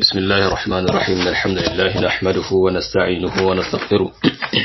بسم الله الرحمن الرحيم الحمد لله نحمده ونستعينه ونستغفره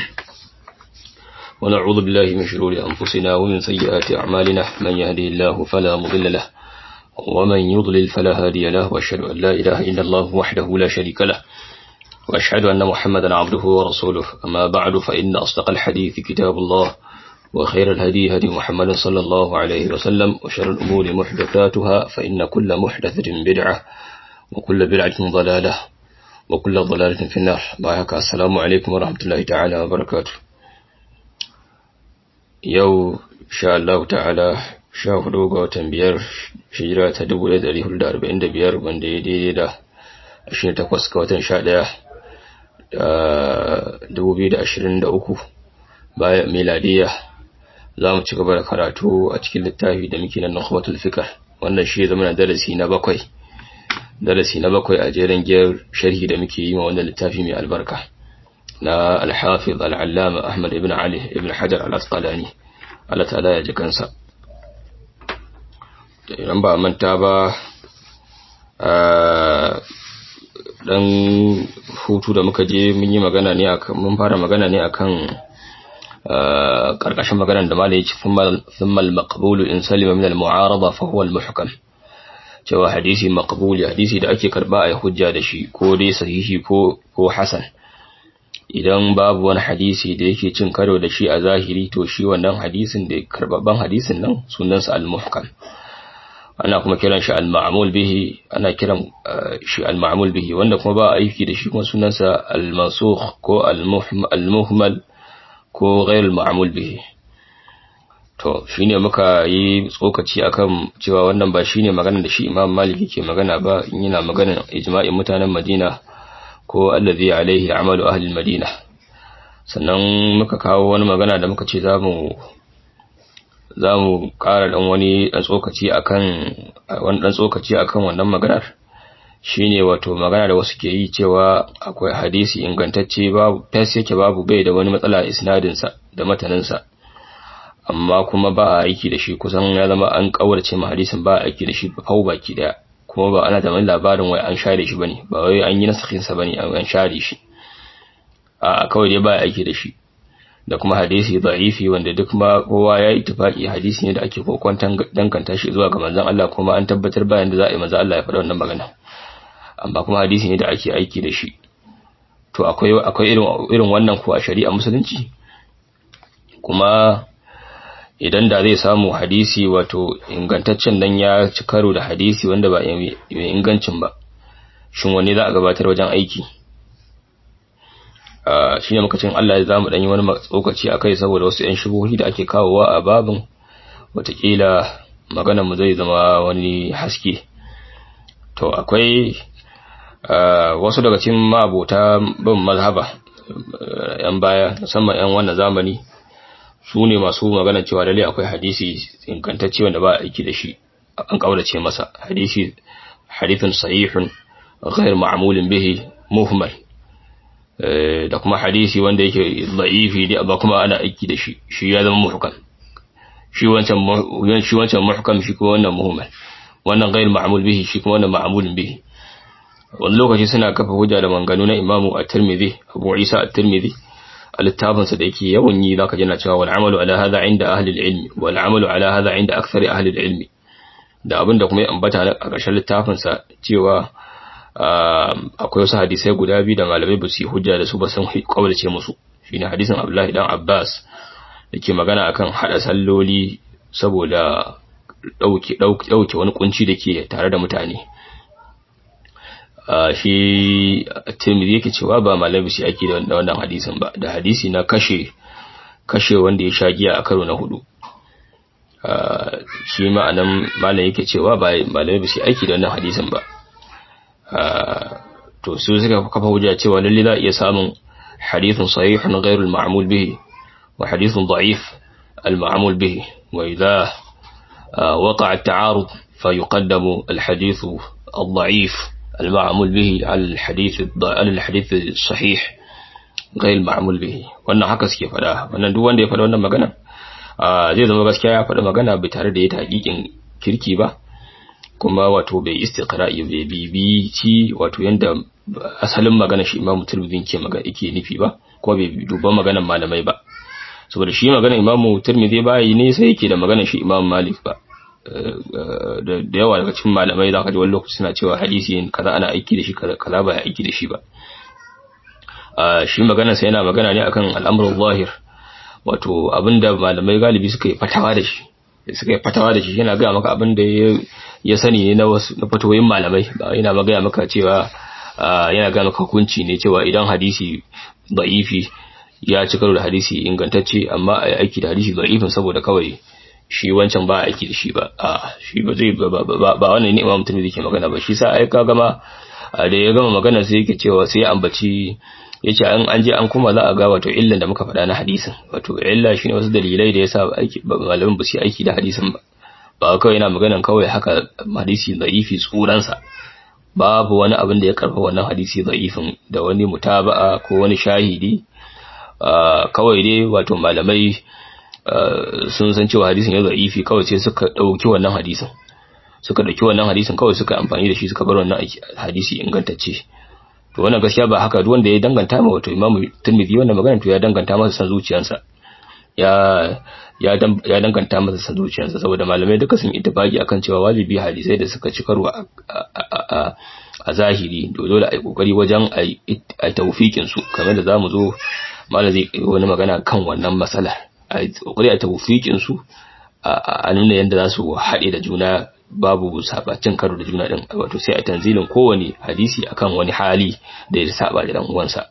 ونعوذ بالله من شرور أنفسنا ومن سيئات أعمالنا من يهدي الله فلا مضل له ومن يضلل فلا هادي له وأشهد أن لا إله إلا الله وحده لا شريك له وأشهد أن محمدا عبده ورسوله أما بعد فإن أصدق الحديث كتاب الله وخير الهدي هدي محمد صلى الله عليه وسلم وشر الأمور محدثاتها فإن كل محدثة بدعة وكل بدعة ضلالة وكل ضلالة في النار بارك السلام عليكم ورحمة الله تعالى وبركاته يو شاء الله تعالى sha hudu ga watan biyar hijira ta dubu ɗaya ɗari hudu da arba'in da biyar wanda ya daidai da ashirin takwas ga watan sha ɗaya dubu biyu da ashirin da uku bayan miladiya za mu ci gaba da karatu a cikin littafi da muke nan nukhbatul fikr wannan shi zama na darasi na bakwai darasi na bakwai a jerin giyar sharhi da muke yi ma wannan littafi mai albarka na al-hafiz al-allama ahmad ibn ali ibn hajar al-asqalani Allah ta'ala ya ji kansa idan ba manta ba dan hutu da muka je mun yi magana ne akan mun fara magana ne akan karkashin maganar da malai yace thumma al-maqbul in salima min al-mu'arada fa huwa al-muhkam cewa hadisi maqbuli hadisi da ake karba a hujja da shi ko dai sahihi ko ko hasan idan babu wani hadisi da yake cin karo da shi a zahiri to shi wannan hadisin da karbabban hadisin nan sunansa al-muhkam ana kuma kiran shi al-ma'mul bihi ana kiran shi al-ma'mul bihi wanda kuma ba aiki da shi kuma sunansa al-mansukh ko al-muhmal ko ghayr al-ma'mul bihi to shine muka yi tsokaci akan cewa wannan ba shine magana da shi Imam Malik yake magana ba in yana magana ijma'in mutanen Madina ko allazi alaihi amalu ahli al-Madina sannan muka kawo wani magana da muka ce zamu za mu ƙara ɗan wani ɗan tsokaci akan wani ɗan tsokaci akan wannan maganar shine wato magana da wasu ke yi cewa akwai hadisi ingantacce babu fes yake babu bai da wani matsala isnadinsa da mataninsa amma kuma ba a aiki da shi kusan ya zama an kaurace ma hadisin ba a aiki da shi fau baki daya kuma ba ana da wani labarin wai an share shi bane ba wai an yi nasakhin sa bane an share shi a kawai dai ba a aiki da shi da kuma hadisi da'ifi wanda duk ma kowa ya yi tufaki hadisi ne da ake kokwantan danganta shi zuwa ga manzon Allah kuma an tabbatar bayan da za a yi manzon Allah ya faɗa wannan magana amma kuma hadisi ne da ake aiki da shi to akwai akwai irin irin wannan ko a shari'a musulunci kuma idan da zai samu hadisi wato ingantaccen dan ya ci karo da hadisi wanda ba mai ingancin ba shin wanne za a gabatar wajen aiki shi ne muka cin Allah za mu ɗanyi wani tsokaci a kai saboda wasu ‘yan shubuhi da ake kawowa a babin watakila mu zai zama wani haske to akwai wasu daga cikin ma'abota bin mazhaba ‘yan baya musamman ‘yan wannan zamani su ne masu magana cewa lalle akwai hadisi ingantacce wanda ba aiki da shi an kaurace masa hadisi hadithun sahihun ghair ma'mulin bihi muhmal da kuma hadisi wanda yake da'ifi ne ba kuma ana aiki da shi shi ya zama muhkam shi wancan shi wancan muhkam shi kuma wannan muhmal wannan ghayr ma'mul bihi shi kuma wannan ma'mulun bihi wani lokaci suna kafa hujja da manganu na Imam At-Tirmidhi Abu Isa At-Tirmidhi a littafin sa da yake yawan yi zaka jina cewa wal amalu ala hadha inda ahli al-ilm wal amalu ala hadha inda akthar ahli al-ilm da abinda kuma ya ambata a ƙarshen littafin sa cewa akwai wasu hadisai guda biyu da malamai ba su yi hujja da su ba sun kaulace musu shine hadisin Abdullahi dan Abbas dake magana akan hada salloli saboda dauke dauke wani kunci dake tare da mutane shi Tirmidhi yake cewa ba malamai su ake da wannan hadisin ba da hadisi na kashe kashe wanda ya sha giya a karo na hudu shi ma'anan malam yake cewa ba malamai su aiki da wannan hadisin ba to su suka kafa hujja cewa lalle za a iya samun hadithun sahihun ghairu al-ma'mul bihi wa hadithun da'if al-ma'mul bihi wa idha waqa'a at-ta'arud fa yuqaddamu al-hadith al-da'if al-ma'mul bihi ala al-hadith ala al-hadith sahih ghairu al-ma'mul bihi wannan haka suke fada wannan duk wanda ya fada wannan magana zai zama gaskiya ya fada magana bai tare da ya ta hakikin kirki ba kuma wato bai istiqra'i bai bibi ci wato yanda asalin magana shi Imam Tirmidhi ke magana yake nufi ba ko bai duba maganar malamai ba saboda shi maganar Imam Tirmidhi ba yi ne sai yake da maganar shi Imam Malik ba da yawa daga cikin malamai za ka ji wani lokaci suna cewa hadisi kaza ana aiki da shi kaza ba ya aiki da shi ba shi magana sai yana magana ne akan al'amuran zahir wato abinda malamai galibi suka yi fatawa da shi suka yi fatawa da shi yana gaya maka abinda ya sani ne na wasu na fatawoyin malamai ba yana magaya maka cewa yana gaya maka hukunci ne cewa idan hadisi da'ifi ya ci karo da hadisi ingantacce amma a aiki da hadisi da'ifin saboda kawai shi wancan ba aiki da shi ba a shi ba zai ba wannan ne imam mutum yake magana ba shi sa ai ka gama da ya gama magana sai yake cewa sai ya ambaci yace an an je an kuma za a ga wato illan da muka faɗa na hadisin wato illa shine wasu dalilai da yasa aiki malamin ba su aiki da hadisin ba ba kawai yana maganan kawai haka hadisi da'ifi tsuran sa babu wani abin da ya karfa wannan hadisi da'ifin da wani mutaba'a ko wani shahidi kawai dai wato malamai sun san cewa hadisin ya da'ifi kawai sai suka dauki wannan hadisin suka dauki wannan hadisin kawai suka amfani da shi suka bar wannan hadisi ingantacce to wannan gaskiya ba haka duk wanda ya danganta ma wato Imam Tirmidhi wannan magana to ya danganta masa san zuciyarsa ya ya ya danganta masa san zuciyarsa saboda malamai duka sun ittifaki akan cewa wajibi hadisai da suka ci karo a zahiri dole a yi kokari wajen a tawfikin su kamar da zamu zo malam zai wani magana kan wannan matsala a kokari a tawfikin su a nuna yadda za su haɗe da juna babu sabacin karo da juna din wato sai a tanzilin kowane hadisi akan wani hali da ya saba da dan uwansa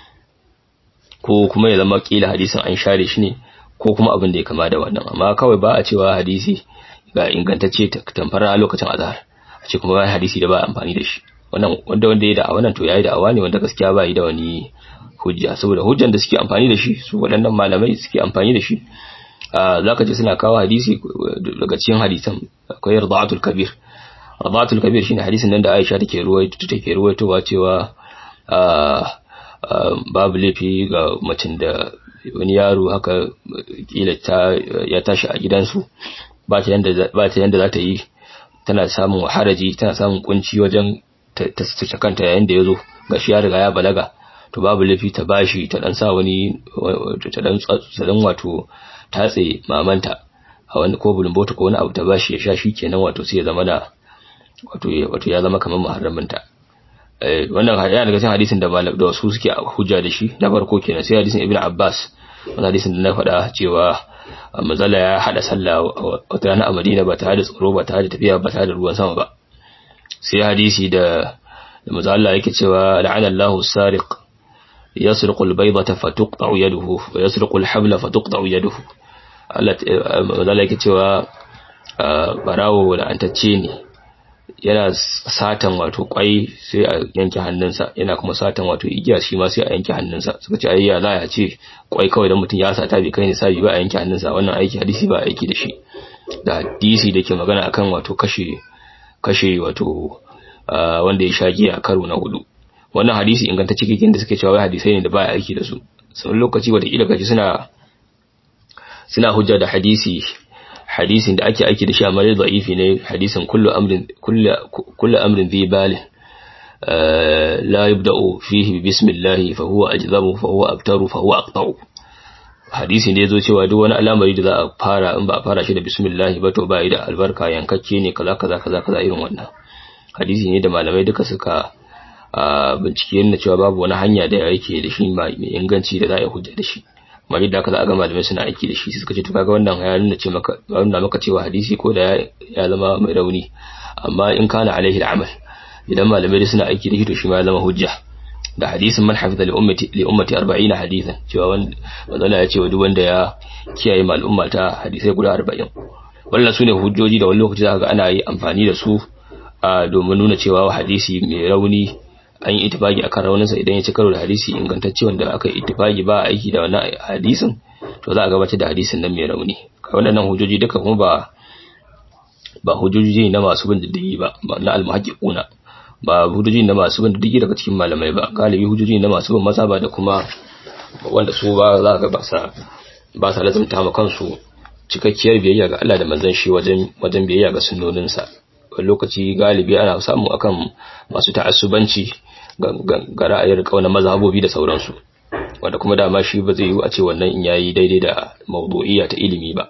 ko kuma ya zama kila hadisin an share shi ne ko kuma abin da ya kama da wannan amma kawai ba a cewa hadisi ga ingantacce tamfara a lokacin azhar a ce kuma ba hadisi da ba amfani da shi wannan wanda wanda ya da wannan to yayi da awa ne wanda gaskiya ba yi da wani hujja saboda hujjan da suke amfani da shi su waɗannan malamai suke amfani da shi za ka ce suna kawo hadisi daga cikin hadisan akwai rida'atul kabir rida'atul kabir shine hadisin nan da Aisha take ruwaito take ruwaitowa cewa babu laifi ga macin da wani yaro haka kila ta ya tashi a gidansu ba ta yanda ba ta yanda za ta yi tana samun haraji tana samun kunci wajen ta ta kanta yayin da yazo gashi ya riga ya balaga to babu laifi ta bashi ta dan sa wani ta dan tsadan wato tatse mamanta a wani ko bulumbota ko wani abu ta bashi ya sha shi kenan wato sai ya zama na wato wato ya zama kamar muharraminta eh wannan yana daga cikin hadisin da da wasu suke hujja da shi na farko kenan sai hadisin ibnu abbas wannan hadisin da na faɗa cewa mazala ya hada sallah wata rana a madina ba tare da tsoro ba tare da tafiya ba tare da ruwan sama ba sai hadisi da da manzo Allah yake cewa la'ana Allahu sariq yasriqu al-baydata fatuqta'u yaduhu wa yasriqu al-habla fatuqta'u yaduhu Allah manzo Allah yake cewa barawo la'antacce ne yana satan wato kwai sai a yanke hannunsa yana kuma satan wato igiya shi ma sai a yanke hannunsa suka ce ayya za a ce kwai kawai dan mutum ya sata bai kai ne sabi ba a yanke hannunsa wannan aiki hadisi ba aiki da shi da hadisi da ke magana akan wato kashe kashe wato wanda ya sha giya karo na hudu wannan hadisi ingantacce kikin da suke cewa wai hadisai ne da ba aiki da su sun lokaci wata kila kaji suna suna hujja da hadisi hadisin da ake aiki da shi amma dai da'ifi ne hadisin kullu amrin kullu kullu amrin dhi balin la yubda'u fihi bi bismillah fa huwa ajzamu fa huwa abtaru fa huwa aqta'u hadisi ne yazo cewa duk wani al'amari da za a fara in ba a fara shi da bismillah ba to ba yi da albarka yankakke ne kaza kaza kaza kaza irin wannan hadisi ne da malamai duka suka bincike na cewa babu wani hanya da yake da shi mai inganci da za a yi hujja da shi amma yadda aka za a ga malamai suna aiki da shi suka ce to kaga wannan ya nuna ce maka nuna maka cewa hadisi ko da ya zama mai rauni amma in kana alaihi al'amal idan malamai da suna aiki da shi to shi ma ya zama hujja da hadisin man hafiza li ummati li ummati 40 hadisan cewa wanda manzala ya ce wa duk wanda ya kiyaye ma al'umma ta hadisai guda 40 wannan sune hujjoji da wani lokaci za ga ana yi amfani da su domin nuna cewa hadisi mai rauni an yi itifaki akan rauninsa idan ya ci karo da hadisi ingantacce wanda aka yi itifaki ba aiki da wannan hadisin to za a gabatar da hadisin nan mai rauni waɗannan hujjoji duka kuma ba ba hujjoji na masu bin diddigi ba na almuhaqqiquna ba hujjoji na masu bin diddigi daga cikin malamai ba galibi hujjoji na masu bin mazhaba da kuma wanda su ba za ka ba sa ba sa lazumta ma kansu cikakkiyar biyayya ga Allah da manzon shi wajen wajen biyayya ga sunnoninsa wani lokaci galibi ana samu akan masu ta'assubanci ga ra'ayin kauna mazhabobi da sauransu wanda kuma dama shi ba zai yi a ce wannan in yayi daidai da mawdu'iyya ta ilimi ba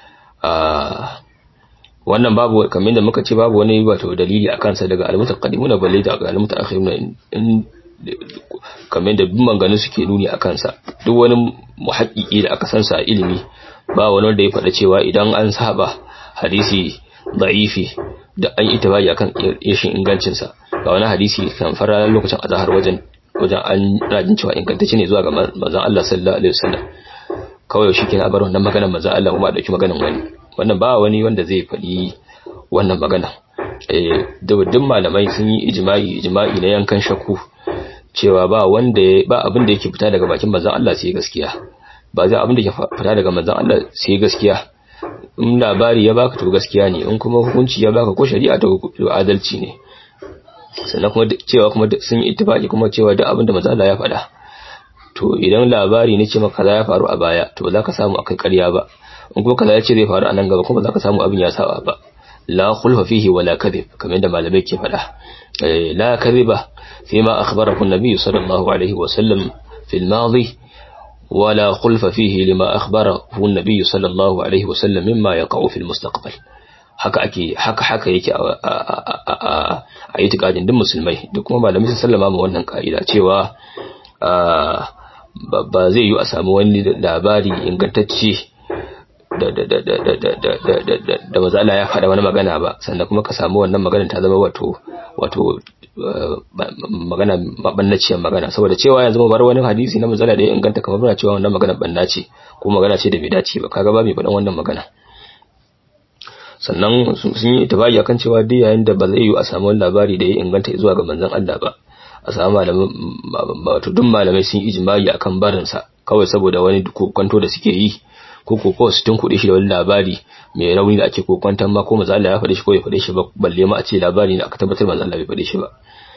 wannan babu kamar da muka ce babu wani wato dalili akan sa daga al-mutaqaddimuna balle da al-mutaakhiruna in kamar da duk manganin suke nuni akan sa duk wani muhaqqiqi da aka san sa ilimi ba wani wanda ya faɗa cewa idan an saba hadisi da'ifi da an yi tabari akan yashin ingancin sa ga wani hadisi kan fara lokacin azhar wajen wajen an rajin cewa ingantacce ne zuwa ga manzon Allah sallallahu alaihi wasallam kawai shi kenan bar wannan maganar manzon Allah kuma dauki maganar wani wannan ba wani wanda zai faɗi wannan magana eh duk malamai sun yi ijma'i ijma'i na yankan shakku cewa ba wanda ba abin da yake fita daga bakin manzon Allah sai gaskiya ba zai abin da yake fita daga manzon Allah sai gaskiya in labari ya baka to gaskiya ne in kuma hukunci ya baka ko shari'a to adalci ne sannan kuma cewa kuma sun yi ittifaki kuma cewa duk abin da manzon Allah ya faɗa to idan labari ne ce maka kaza ya faru a baya to ba za ka samu akai ƙarya ba in kuma kaza ya ce zai faru a nan gaba kuma za ka samu abin ya saba ba la khulfa fihi wala kadhib kamar yadda malamai ke faɗa la kadhiba فيما أخبره النبي صلى الله عليه وسلم في الماضي ولا خلف فيه لما أخبره النبي صلى الله عليه وسلم مما يقع في المستقبل haka ake haka haka yake a itikadin duk musulmai duk kuma malamai sun sallama ma wannan ka'ida cewa ba zai yi a samu wani labari ingantacce da da da da da da da da da da mazala ya faɗa wani magana ba sannan kuma ka samu wannan magana ta zama wato wato magana mabannaciyar magana saboda cewa yanzu mu bar wani hadisi na mazala da ya inganta kamar muna cewa wannan magana banna ce ko magana ce da bai dace ba kaga ba mai faɗan wannan magana sannan sun yi itibari akan cewa duk yayin da ba zai yi a samu wani labari da ya inganta zuwa ga manzon Allah ba a samu malamai wato duk malamai sun yi ijma'i akan barinsa kawai saboda wani kwanto da suke yi ko ko ko su tunkuɗe shi da wani labari mai rauni da ake kokwantan ma ko manzo Allah ya faɗe shi ko ya faɗe shi ba balle ma a ce labari ne aka tabbatar manzo Allah bai faɗe shi ba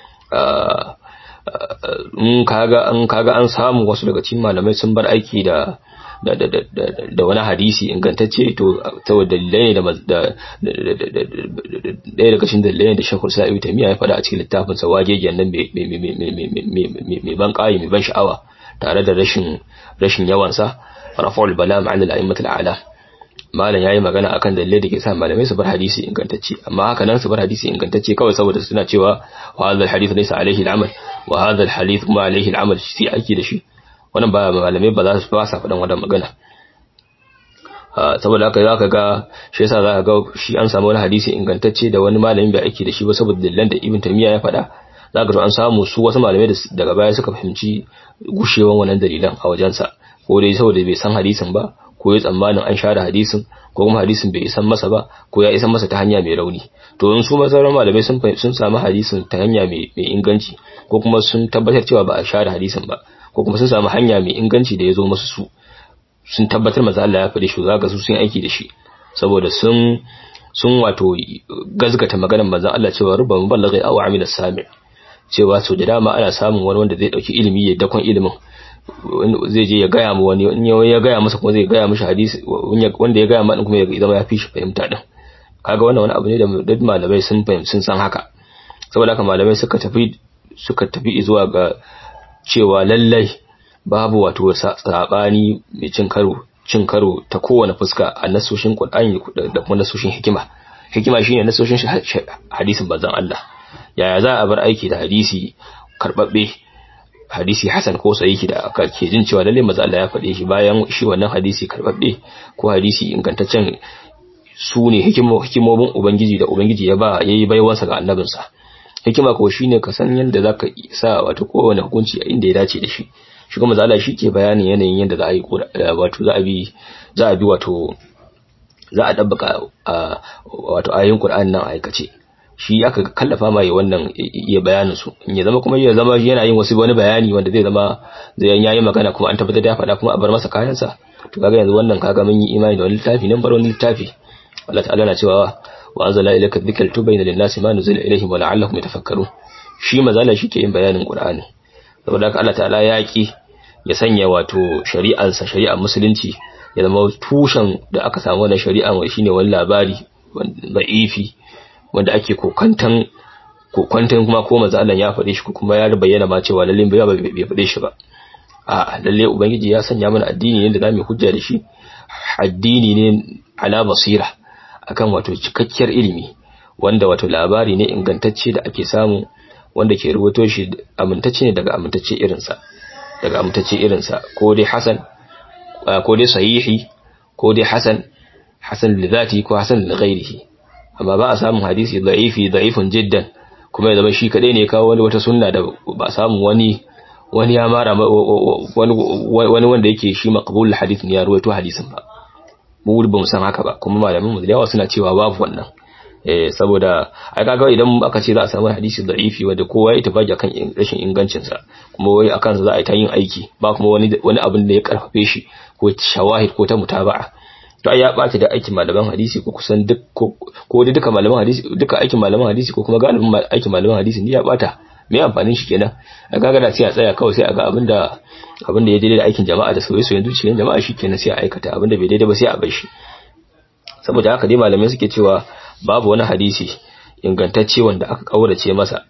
in kaga an kaga an samu wasu daga cikin malamai sun bar aiki da da da da da wani hadisi ingantacce to saboda dalilai ne da ɗaya daga cikin dalilai da Sheikhul Sa'ib Tamiya ya faɗa a cikin littafin sa wagegen nan mai ban ƙayi mai ban sha'awa tare da rashin rashin yawansa rafa'ul bala ma'an al-a'immatul a'la malam yayi magana akan dalilai da ke sa malamai su bar hadisi ingantacce amma haka nan su bar hadisi ingantacce kawai saboda suna cewa wa hadha al-hadith laysa alayhi al-amal wa hadha al-hadith ma alayhi al-amal shi ake da shi wannan ba malamai ba za su ba sa faɗan wannan magana saboda haka zaka ga shi yasa zaka ga shi an samu wani hadisi ingantacce da wani malami bai aiki da shi ba saboda dalilan da Ibn Taymiyyah ya faɗa zaka to an samu su wasu malamai daga baya suka fahimci gushewan wannan dalilan a wajensa ko dai saboda bai san hadisin ba ko ya tsammanin an share hadisin ko kuma hadisin bai isan masa ba ko ya isan masa ta hanya mai rauni to in su masauran malamai sun sun samu hadisin ta hanya mai inganci ko kuma sun tabbatar cewa ba a share hadisin ba ko kuma sun samu hanya mai inganci da ya zo masu su sun tabbatar maza Allah ya faɗi shi zaka su sun aiki da shi saboda sun sun wato gazgata maganar manzon Allah cewa rubba muballighi aw amila sami cewa so da dama ana samun wani wanda zai dauki ilimi ya dakon ilimin zai je ya gaya mu wani in ya gaya masa kuma zai gaya mishi hadisi wanda ya gaya ma kuma ya zama ya fi shi fahimta din kaga wannan wani abu ne da duk malamai sun fahimci sun san haka saboda haka malamai suka tafi suka tafi zuwa ga cewa lallai babu wato sabani mai cin karo cin karo ta kowane fuska a nasoshin Qur'ani da kuma nasoshin hikima hikima shine nasoshin hadisin bazan Allah yaya za a bar aiki da hadisi karbabbe hadisi hasan ko sahihi da aka ke jin cewa lalle maza Allah ya faɗe shi bayan shi wannan hadisi karbabbe ko hadisi ingantaccen su ne hikimomin ubangiji da ubangiji ya ba yayi baiwansa ga annabinsa hikima ko shine ka san yadda zaka sa wato kowane hukunci a inda ya dace da shi shi kuma maza shi ke bayanin yanayin yadda za a yi wato za a bi za a bi wato za a dabbaka wato ayoyin Qur'ani nan aikace shi aka kallafa mai wannan iya bayanin su in ya zama kuma ya zama yana yin wasu wani bayani wanda zai zama zai yayi magana kuma an tabbatar da ya faɗa kuma a bar masa kayansa to kaga yanzu wannan kaga mun yi imani da wani littafi nan bar wani littafi Allah ta'ala na cewa wa anzala ilayka dhikra tubayna lin-nasi ma nuzila ilayhim wa la'allahum yatafakkarun shi mazala shi ke yin bayanin Qur'ani saboda haka Allah ta'ala ya ki ya sanya wato shari'ansa shari'ar musulunci ya zama tushen da aka samu wannan shari'an wai shine wani labari da'ifi wanda ake kokantan kokwantan kuma ko manzo Allah ya faɗe shi kuma ya bayyana ma cewa lalle bai bai faɗe shi ba a lalle ubangiji ya sanya mana addini ne da zamu hujja da shi addini ne ala basira akan wato cikakkiyar ilimi wanda wato labari ne ingantacce da ake samu wanda ke rubuto shi amintacce ne daga amintacce irinsa daga amintacce irinsa ko dai hasan ko dai sahihi ko dai hasan hasan li zati ko hasan li ghairihi amma ba a samun hadisi da'ifi da'ifun jiddan kuma ya zama shi kadai ne kawo wani wata sunna da ba samu wani wani ya mara wani wani wanda yake shi maqbul hadith ne ya ruwaito hadisin ba mu ba mu san haka ba kuma malamin mu da yawa suna cewa babu wannan eh saboda ai kaga idan aka ce za a samu hadisi da'ifi wanda kowa ya tafi kan rashin ingancin sa kuma wai akan sa za a yi ta yin aiki ba kuma wani wani abin da ya karfafe shi ko shawahid ko ta mutaba'a to ai ya bata da aikin malaman hadisi ko kusan duk ko da duka malaman hadisi duka aikin malaman hadisi ko kuma galibin aikin malaman hadisi ne ya bata me amfanin shi kenan a kaga da sai a tsaya kawai sai a ga abinda abinda ya daidai da aikin jama'a da soyayya soyayya zuciyar jama'a shi kenan sai a aikata abinda bai daidai ba sai a bar shi saboda haka dai malamai suke cewa babu wani hadisi ingantacce wanda aka kaurace masa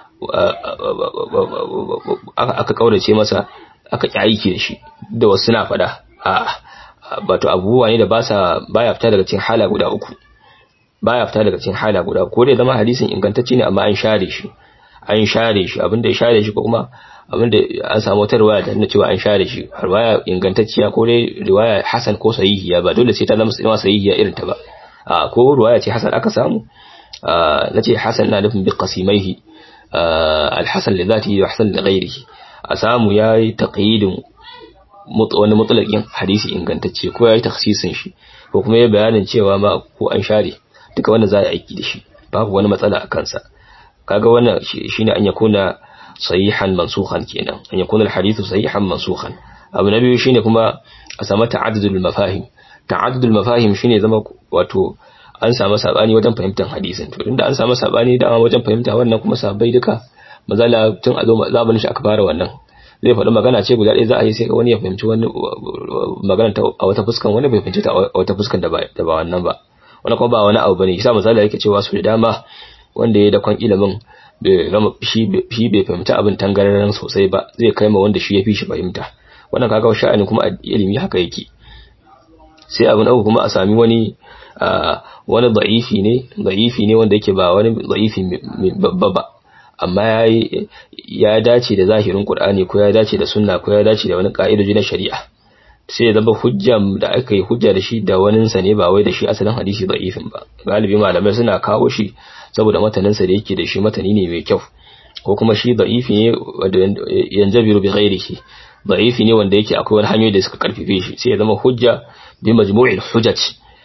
aka kaurace masa aka ki aiki da shi da wasu na faɗa a'a wato abubuwa ne da ba sa baya fita daga cikin hala guda uku baya fita daga cikin hala guda ko dai zama hadisin ingantacce ne amma an share shi an share shi abinda ya share shi ko kuma abinda an samu wata riwaya da nuna cewa an share shi riwaya ingantacciya ko dai riwaya hasan ko sahihiya ba dole sai ta zama zama sahihiya irin ta ba a ko riwaya ce hasan aka samu nace hasan na nufin bi qasimaihi al-hasan li dhatihi wa hasan li ghairihi a samu yayi taqyidin wani mutlaqin hadisi ingantacce ko yayi takhsisin shi ko kuma ya bayanin cewa ma ko an share duka wannan za a aiki da shi babu wani matsala a kansa kaga wannan shine an yakuna sahihan mansukhan kenan an yakuna alhadithu sahihan mansukhan abu na biyu shine kuma a samu ta'addudul mafahim ta'addudul mafahim shine zama wato an samu sabani wajen fahimtar hadisin to tunda an samu sabani da wajen fahimta wannan kuma sabai duka mazala tun a zo zamanin shi aka fara wannan zai faɗi magana ce guda ɗaya za a yi sai wani ya fahimci wani magana a wata fuskan wani bai fahimci ta a wata fuskan da ba wannan ba wani kuma ba wani abu bane yasa misali yake cewa su da dama wanda ya dakon ilimin shi bai fahimta abin tangararren sosai ba zai kai ma wanda shi ya fi shi fahimta wannan kaga sha'ani kuma ilimi haka yake sai abin uku kuma a sami wani wani da'ifi ne da'ifi ne wanda yake ba wani da'ifi babba ba amma ya dace da zahirin Qur'ani ko ya dace da sunna ko ya dace da wani ka'idoji na shari'a sai ya zama hujja da aka yi hujja da shi da waninsa ne ba wai da shi asalin hadisi da'ifin ba galibi malamai suna kawo shi saboda mataninsa da yake da shi matani ne mai kyau ko kuma shi da'ifi ne wanda yanjabiru bi ghairihi da'ifi ne wanda yake akwai wani hanyoyi da suka karfife shi sai ya zama hujja bi majmu'il hujaj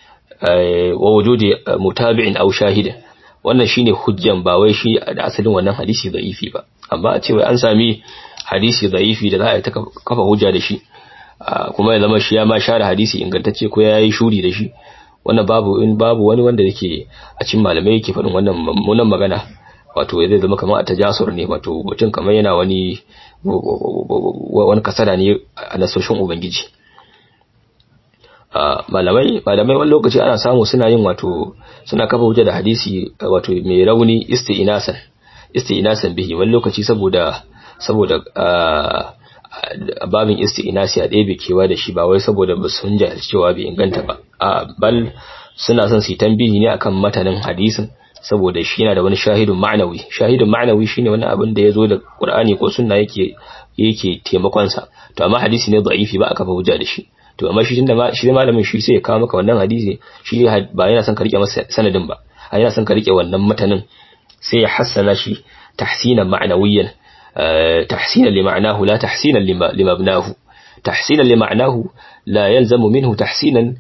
wa wujudi mutabi'in aw shahidin wannan shine hujjan ba wai shi da asalin wannan hadisi da'ifi ba amma a ce wai an sami hadisi da'ifi da za a yi ta kafa hujja da shi kuma ya zama shi ya ma share hadisi ingantacce ko ya yi shuri da shi wannan babu in babu wani wanda yake a cikin malamai yake faɗin wannan mummunan magana wato zai zama kamar a tajasur ne wato mutum kamar yana wani wani kasada ne a nasoshin ubangiji malamai malamai wani lokaci ana samu suna yin wato suna kafa hujja da hadisi wato mai rauni isti'nasan isti'nasan bihi wani lokaci saboda saboda babin isti'nasi a ɗebe kewa da shi ba wai saboda ba sun jahilci cewa bai inganta ba a bal suna son su yi tambihi ne akan matanin hadisin saboda shi yana da wani shahidun ma'anawi shahidun ma'anawi shine wani abin da ya zo da qur'ani ko sunna yake yake taimakon sa to amma hadisi ne da'ifi ba aka fa hujja da shi to amma shi tunda shi malamin shi sai ya kawo maka wannan hadisi shi ba yana son ka rike masa sanadin ba a yana son ka rike wannan matanin sai ya hassana shi tahsinan ma'anawiyan تحسينا لمعناه لا تحسينا لمبناه تحسينا لمعناه لا يلزم منه تحسينا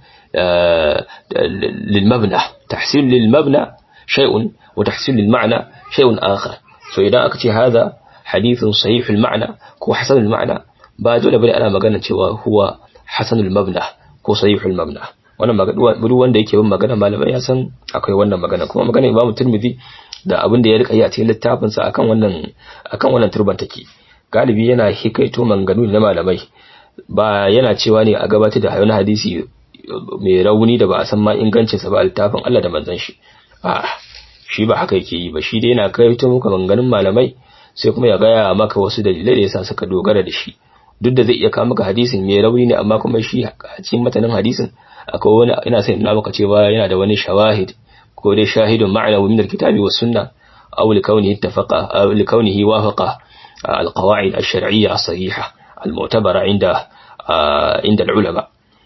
للمبنى تحسين للمبنى شيء وتحسين للمعنى شيء آخر so idan aka ce hada hadithun sahihul ma'na ko hasanul ma'na ba dole bane ana magana cewa huwa hasanul mabna ko sahihul mabna wannan magana duk wanda yake bin magana malamai ya san akwai wannan magana kuma magana Imam Tirmidhi da abin da ya rika yi a cikin littafin sa akan wannan akan wannan turban take galibi yana hikaito manganu na malamai ba yana cewa ne a gabatar da wani hadisi mai rauni da ba a san ma ingancin sa ba a littafin Allah da manzon shi a shi ba haka yake yi ba shi dai yana kai ta muka maganganun malamai sai kuma ya gaya maka wasu dalilai da yasa suka dogara da shi duk da zai iya kawo maka hadisin mai rauni ne amma kuma shi a cikin matanin hadisin akwai wani ina sai ina maka cewa yana da wani shawahid ko dai shahidun ma'ana min alkitabi was sunna aw likawnihi ittafaqa aw likawnihi wafaqa alqawaid ash-shar'iyya as-sahiha al-mu'tabara inda inda al-ulama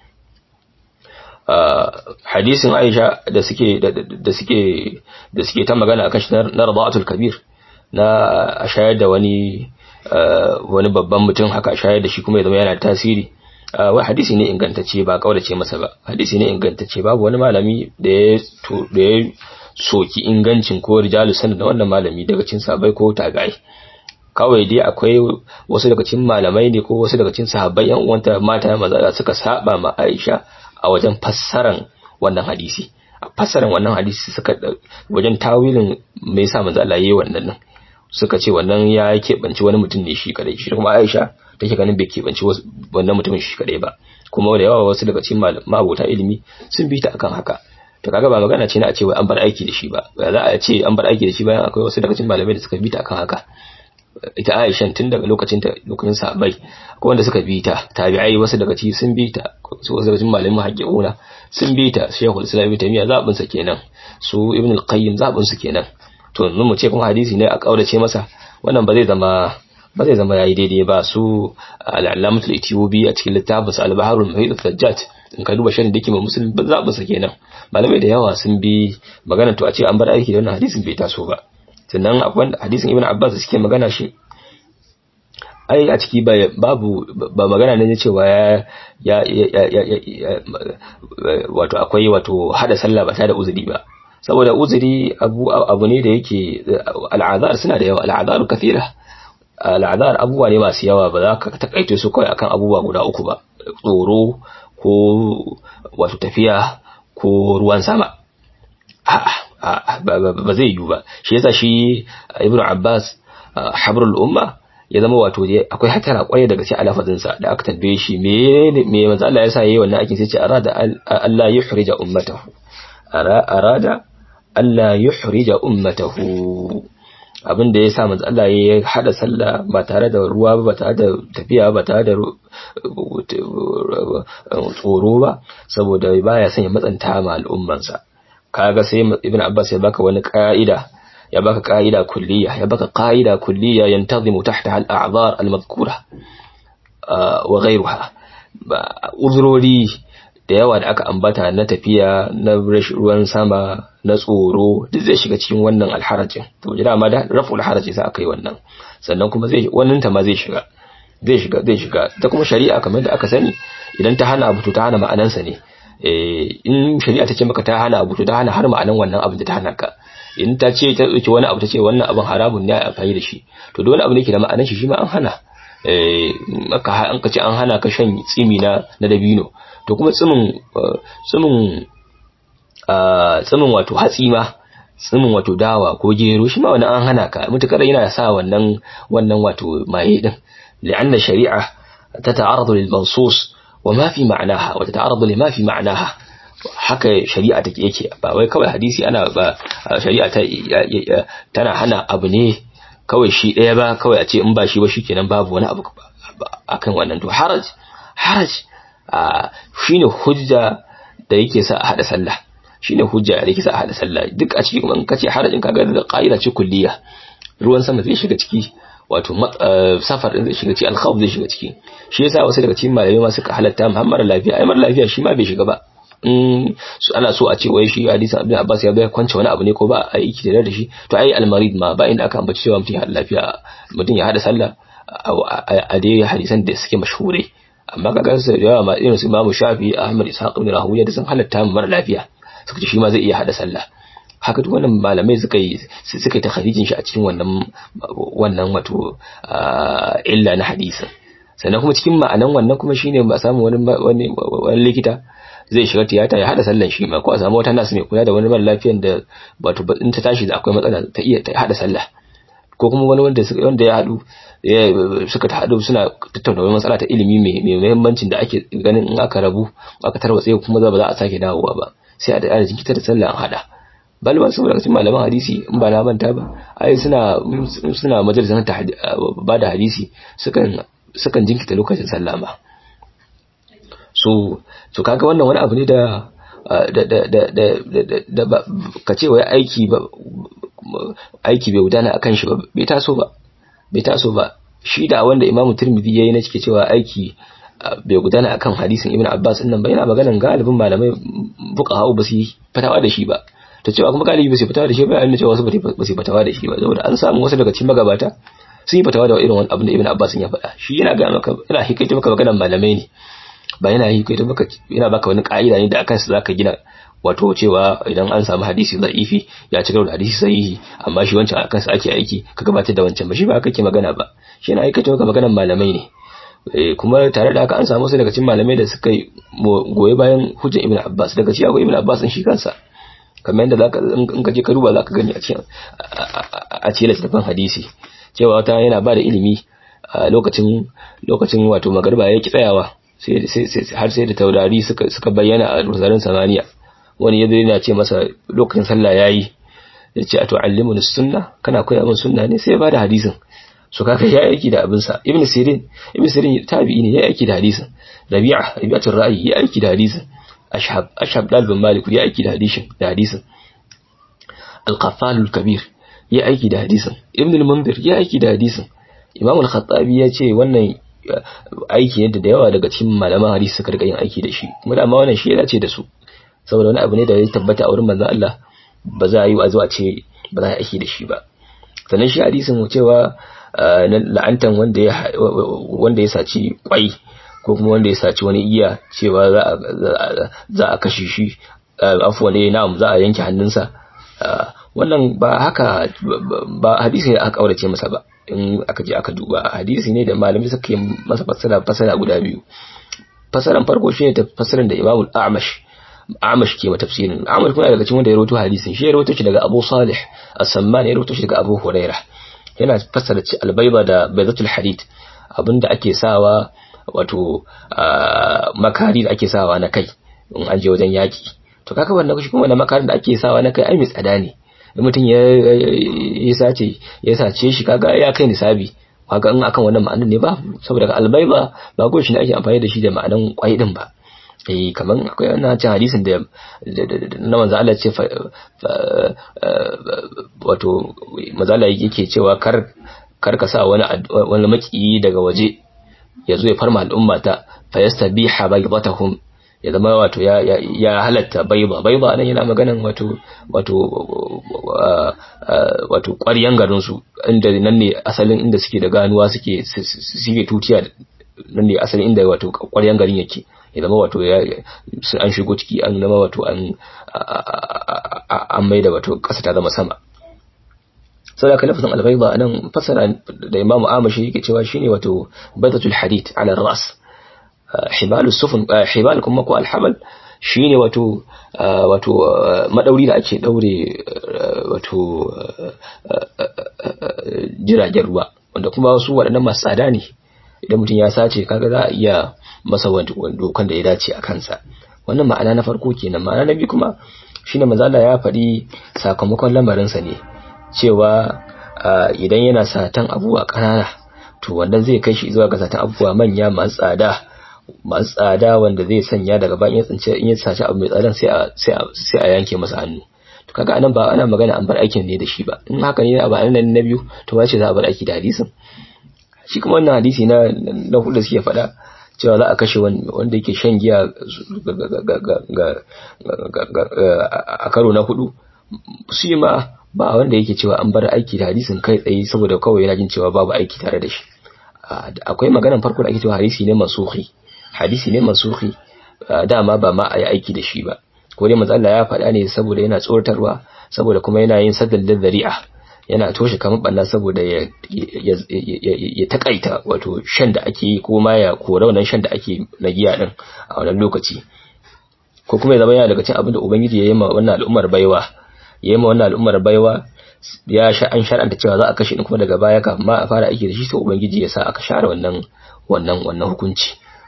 hadisin Aisha da suke da suke da suke ta magana akan shi na rada'atul kabir na a shayar da wani wani babban mutum haka a shayar da shi kuma ya zama yana tasiri wai hadisi ne ingantacce ba kaulace masa ba hadisi ne ingantacce babu wani malami da ya da ya soki ingancin ko rijalu sanin da wannan malami daga cin sabai ko tagai kawai dai akwai wasu daga cikin malamai ne ko wasu daga cikin sahabbai yan uwanta mata maza suka saba ma Aisha a wajen fassaran wannan hadisi a fassaran wannan hadisi suka wajen tawilin me yasa manzo Allah yayi wannan nan suka ce wannan ya keɓanci wani mutum ne shi kadai shi kuma Aisha take ganin bai keɓanci wannan mutumin shi kadai ba kuma da yawa wasu daga cikin mabota ilimi sun bi ta akan haka to kaga ba magana ce na a ce wai an bar aiki da shi ba ba za a ce an bar aiki da shi bayan akwai wasu daga cikin malamai da suka bi ta akan haka ita Aisha tun daga lokacin ta lokacin sahabbai ko wanda suka bi ta tabi'ai wasu daga cikin sun bi ta su wasu daga cikin malamin haƙiƙuna sun bi ta Sheikhul Islam Ibn Taymiyyah zabin sa kenan su Ibn al-Qayyim zabin su kenan to yanzu mu ce kuma hadisi ne a kaurace masa wannan ba zai zama ba zai zama yayi daidai ba su al-Allamatul Ethiopi a cikin littafin al-Baharul Muhit al-Sajjad in ka duba shirin da yake ma musulmi ba zabin sa kenan malamai da yawa sun bi magana to a ce an bar aiki da wannan hadisin bai taso ba sannan akwai hadisin ibn abbas suke magana shi ai a ciki babu ba magana ne cewa ya ya wato akwai wato hada sallah ba tare da uzuri ba saboda uzuri abu abu ne da yake al'azar suna da yawa al'azar kathira al'azar abubuwa ne masu yawa ba za ka takaito su kawai akan abubuwa guda uku ba tsoro ko wato tafiya ko ruwan sama a'a ba zai yiwu ba shi yasa shi ibn abbas habrul umma ya zama wato akwai hatara kwarai daga cikin alafazin sa da aka tambaye shi me me manzo Allah yasa yayi wannan aikin sai ce arada Allah yuhrija ummatahu arada Allah yuhrija ummatahu abin da yasa manzo Allah ya hada sallah ba tare da ruwa ba ba tare da tafiya ba tare da tsoro ba saboda baya son ya matsanta ma al'ummansa kaga sai ibn abbas ya baka wani ka'ida ya baka ka'ida kulliya ya baka ka'ida kulliya yantazimu tahtaha al-a'dhar al-madhkura wa ghayruha uzurori da yawa da aka ambata na tafiya na ruwan sama na tsoro duk zai shiga cikin wannan alharajin to jira ma da raful haraji sai aka yi wannan sannan kuma zai wannan ta ma zai shiga zai shiga zai shiga ta kuma shari'a kamar da aka sani idan ta hana abu to ta hana ma'anansa ne in shari'a ta ce maka ta hana abu to ta hana har ma'anan wannan abin da ta hana ka in ta ce ta dauki wani abu ta ce wannan abin haramun ne a amfani da shi to duk wani abu ne ke da ma'anan shi shi ma an hana eh maka an ka ce an hana ka shan tsimi na na dabino to kuma tsimin tsimin tsimin wato hatsi ma tsimin wato dawa ko gero shi ma wani an hana ka mutukar yana sa wannan wannan wato maye din li'anna shari'a tata'arradu lil mansus wa ma fi ma'naha wa tata'arradu lima fi ma'naha haka shari'a take yake ba wai kawai hadisi ana ba shari'a ta tana hana abu ne kawai shi ɗaya ba kawai a ce in ba shi ba shikenan babu wani abu akan wannan to haraj haraj shine hujja da yake sa a hada sallah shine hujja da yake sa a hada sallah duk a cikin kuma kace harajin kaga da qaida ce kulliya ruwan sama zai shiga ciki wato safar din zai shiga ciki alkhawf zai shiga ciki shi yasa wasu daga cikin malamai ma suka halatta muhammad lafiya ai mara lafiya shi ma bai shiga ba in ana so a ce wai shi hadisin abin abbas ya bai kwance wani abu ne ko ba a yi da shi to ai almarid ma ba inda aka ambaci cewa mutum ya hada lafiya mutum ya hada sallah a dai hadisan da suke mashhure amma kaga su da yawa ma irin su imamu shafi ahmad ishaq ibn rahuya da sun halatta mara lafiya suka ce shi ma zai iya hada sallah haka duk wannan malamai suka yi suka yi takharijin shi a cikin wannan wannan wato illa na hadisin sannan kuma cikin ma'anan wannan kuma shine ba samu wani wani wani likita zai shiga tiyata ya hada sallan shi ma ko a samu wata nasu mai kula da wani mara lafiyan da wato in ta tashi da akwai matsala ta iya ta hada sallah ko kuma wani wanda wanda ya hadu suka ta hadu suna tattauna wani matsala ta ilimi mai muhimmancin da ake ganin in aka rabu aka tarwatse kuma za ba za a sake dawowa ba sai a da jinkita da sallah an hada bal ba saboda cikin malaman hadisi in ba na manta ba ai suna suna majalisar ta ba da hadisi sukan sukan jinkita lokacin sallah ma so so kaga wannan wani abu ne da da da da da da ka ce wai aiki ba aiki bai gudana akan shi ba bai taso ba bai taso ba shi da wanda Imam Tirmidhi yayi na cike cewa aiki bai gudana akan hadisin Ibn Abbas din nan ba yana maganan galibin malamai fuqaha ba su fatawa da shi ba ta cewa kuma galibi ba su fatawa da shi ba yana cewa wasu ba su fatawa da shi ba saboda an samu wasu daga cikin magabata sun yi fatawa da irin wani abin da Ibn Abbas ya faɗa shi yana ga maka yana hikaita maka maganan malamai ne ba yana hikaita maka yana baka wani ka'ida ne da akan su zaka gina wato cewa idan an samu hadisi za'ifi ya ci da hadisi sahihi amma shi wancan akan sa ake aiki ka gabatar da wancan ba shi ba kake magana ba shi yana hikaita maka maganan malamai ne kuma tare da haka an samu su daga cikin malamai da suka goyi bayan hujjar Ibn Abbas daga cikin akwai Ibn Abbas din shi kansa kamar yadda zaka in ka je ka duba zaka gani a cikin a cikin littafin hadisi cewa wata yana ba da ilimi a lokacin lokacin wato magarba ya ki tsayawa sai sai har sai da taurari suka suka bayyana a rusarin samaniya wani yazo yana ce masa lokacin sallah yayi yace a tu'allimuni sunna kana koya min sunna ne sai ya bada hadisin so kaka ya aiki da abin sa ibnu sirin ibnu sirin tabi'i ne ya aiki da hadisin rabi'a rabi'atul ra'i ya aiki da hadisin ashhab ashhab dalibin malik ya aiki da hadisin da hadisin al-qaffal al-kabir ya aiki da hadisin ibn al-mundir ya aiki da hadisin imam al-khattabi ya ce wannan aiki yadda da yawa daga cikin malaman hadisi suka rika yin aiki da shi kuma da wannan shi ya dace da su saboda wani abu ne da ya tabbata a wurin manzon Allah ba za a yi a zuwa ce ba za a aiki da shi ba sannan shi hadisin mu cewa la'antan wanda ya wanda ya saci kwai ko kuma wanda ya saci wani iya cewa za a kashe shi afuwa ne na'am za a yanke hannunsa wannan ba haka ba hadisi ne aka kaurace masa ba in aka je aka duba hadisi ne da malamai suka yi masa fassara fassara guda biyu fassaran farko shine ta fassaran da Imam Amash Amash ke mata tafsirin Amash kuma daga cikin wanda ya rawaito hadisin shi ya rawaito shi daga Abu Salih As-Samman ya rawaito shi daga Abu Hurairah yana fassara ci albayba da baydatul hadid abinda ake sawa wato makari da ake sawa na kai in an je wajen yaki to kaka wannan shi kuma wannan makarin da ake sawa na kai ai mai tsada ne in mutum ya sace ya sace shi kaga ya kai nisabi kaga in akan wannan ma'anar ne ba saboda albayba ba ko shi ne ake amfani da shi da ma'anan kwai din ba eh kaman akwai wannan cin hadisin da na manzo Allah ce wato manzo Allah yake cewa kar kar ka sa wani wani maki daga waje ya zo ya farma al'umma ta fa yastabiha baydatahum ya zama wato ya ya halatta bayda bayda nan yana maganan wato wato wato ƙwaryan garin su inda nan ne asalin inda suke da ganuwa suke suke tutiya nan ne asalin inda wato ƙwaryan garin yake ya zama wato ya an shigo ciki an zama wato an an maida wato ƙasa ta zama sama saboda ka lafazin albayda anan fasara da imamu amashi yake cewa shine wato baydatul hadid ala ras hibal sufun hibal kuma ko alhamal shine wato wato madauri da ake daure wato jiragen ruwa wanda kuma su waɗannan masu tsada ne idan mutum ya sace kaga za a iya masa dokan da ya dace a kansa wannan ma'ana na farko kenan ma'ana na biyu kuma shine mazala ya faɗi sakamakon lamarinsa ne cewa idan yana satan abubuwa ƙanana to wannan zai kai shi zuwa ga satan abubuwa manya masu tsada masu tsada wanda zai sanya daga bayan ya tsince in ya saci abu mai tsadan sai a sai a yanke masa hannu to kaga anan ba ana magana an bar aikin ne da shi ba in haka ne a ba nan na biyu to wace za a bar aiki da hadisin shi kuma wannan hadisi na na hudu suke faɗa cewa za a kashe wanda yake shan giya a karo na hudu shi ma ba wanda yake cewa an bar aiki da hadisin kai tsaye saboda kawai yana jin cewa babu aiki tare da shi akwai maganan farko da ake cewa hadisi ne masuhi hadisi ne masuhi dama ba ma a yi aiki da shi ba ko dai manzo Allah ya faɗa ne saboda yana tsoratarwa saboda kuma yana yin saddal zari'a yana toshe kamar banna saboda ya ya takaita wato shan da ake yi ko ma ya kora wannan shan da ake na giya din a wannan lokaci ko kuma ya zama yana daga cikin abin da ubangiji ya yi ma wannan al'ummar baiwa ya yi ma wannan al'ummar baiwa ya sha an shar'anta cewa za a kashe ni kuma daga baya kafin ma a fara aiki da shi sai ubangiji ya sa aka share wannan wannan wannan hukunci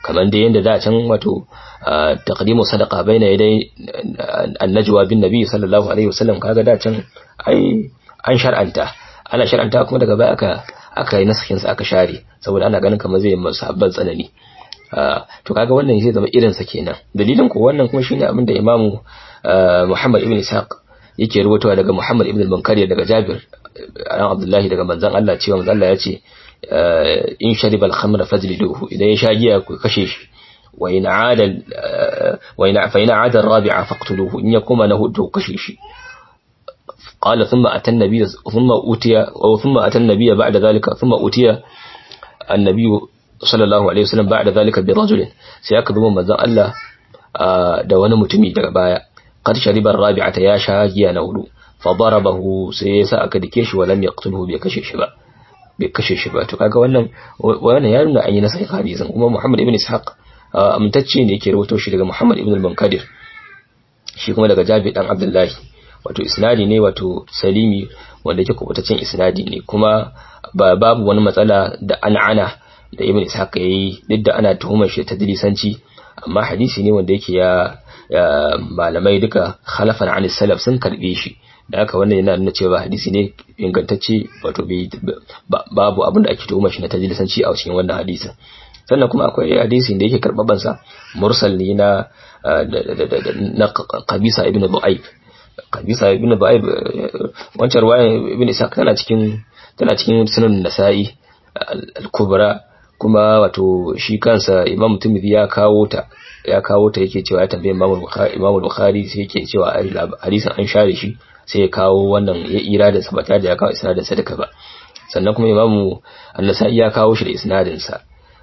kamar da yanda da can wato taqdimu sadaqa baina yaday annajwa bin nabi sallallahu alaihi wasallam kaga da can ai an shar'anta ana shar'anta kuma daga baya aka aka yi naskin sa aka share saboda ana ganin kamar zai yi musabban tsanani to kaga wannan zai zama irin sa kenan dalilin ko wannan kuma shine abin da imamu Muhammad ibn Ishaq yake rubutawa daga Muhammad ibn al-Munkari daga Jabir an Abdullahi daga manzon Allah cewa manzon Allah ya ce in sharibal khamra fajliduhu idan ya sha giya ku kashe shi wa in aada wa in fa in aada rabi'a faqtuluhu in yakuma lahu to kashe shi قال ثم أتى النبي ثم أوتي أو ثم أتى النبي بعد ذلك ثم أوتي النبي صلى الله عليه وسلم بعد ذلك برجل سيكذب من الله da wani mutumi daga baya qad shariba rabi'ata ya sha giya na hudu fa darabahu sai yasa aka dake shi walam yaqtulhu bai kashe shi ba bai kashe shi ba to kaga wannan wannan ya nuna an yi nasa hadisin kuma Muhammad ibn Ishaq amintacce ne yake rawaito shi daga Muhammad ibn al-Munkadir shi kuma daga Jabir dan Abdullahi wato isnadi ne wato salimi wanda yake kubutaccen isnadi ne kuma babu wani matsala da an'ana da ibn Ishaq yayi duk da ana tuhumar shi ta dilisanci amma hadisi ne wanda yake ya malamai duka khalafan an salaf sun karbe shi da haka wannan yana nuna cewa hadisi ne ingantacce wato babu abin da ake tuhuma shi na tajilisanci a cikin wannan hadisin sannan kuma akwai hadisi da yake karbaban sa mursal ne na na qabisa ibn du'aib qabisa ibn du'aib wancan ruwayan ibn isa tana cikin tana cikin sunan nasa'i al-kubra kuma wato shi kansa imam tumidi ya kawo ta ya kawo ta yake cewa ya tambaye imam bukhari imam bukhari sai yake cewa hadisin an share shi sai ya kawo wannan ya ira da sabata da ya kawo isnadin sadaka ba sannan kuma imam an-nasa'i ya kawo shi da isnadin sa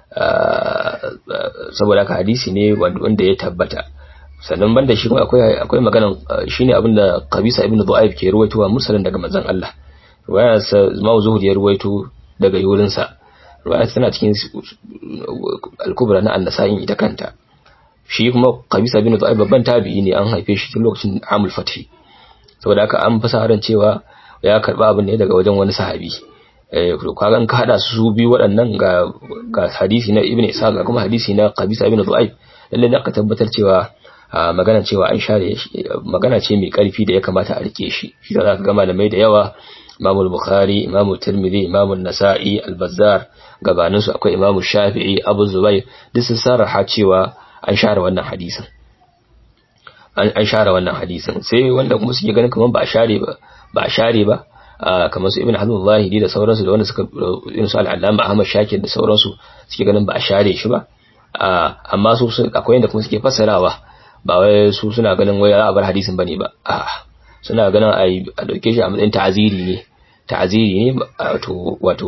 saboda haka hadisi ne wanda ya tabbata sannan banda shi kuma akwai akwai maganan shine abinda qabisa ibn du'aib ke ruwaitowa mursalin daga manzon Allah waya sa imam zuhri ya ruwaito daga yurin sa ruwaya tana cikin al-kubra na an-nasa'i ita kanta shi kuma qabisa bin du'aib babban tabi'i ne an haife shi tun lokacin amul fathi saboda haka an fasa ran cewa ya karba abin ne daga wajen wani sahabi eh kaga in ka hada su biyu waɗannan ga ga hadisi na ibnu isa ga kuma hadisi na qabisa bin du'aib lalle da ka tabbatar cewa magana cewa an share magana ce mai karfi da ya kamata a rike shi shi za ka ga malamai da yawa Imam Bukhari, Imam Tirmidhi, Imam Nasa'i, Al-Bazzar, gabanin su akwai Imam Shafi'i, Abu Zubair, duk sun sarraha cewa an share wannan hadisin. An share wannan hadisin. Sai wanda kuma suke ganin kamar ba a share ba, ba a share ba, kamar su Ibn Hazm Zahiri da sauransu da wanda suka irin su Al-Allama Ahmad Shakir da sauransu suke ganin ba a share shi ba. Amma su akwai yanda kuma suke fassarawa ba wai su suna ganin wai za a bar hadisin bane ba. A'a. suna ganin a dauke shi a matsayin ta'aziri ne ta'aziri ne wato wato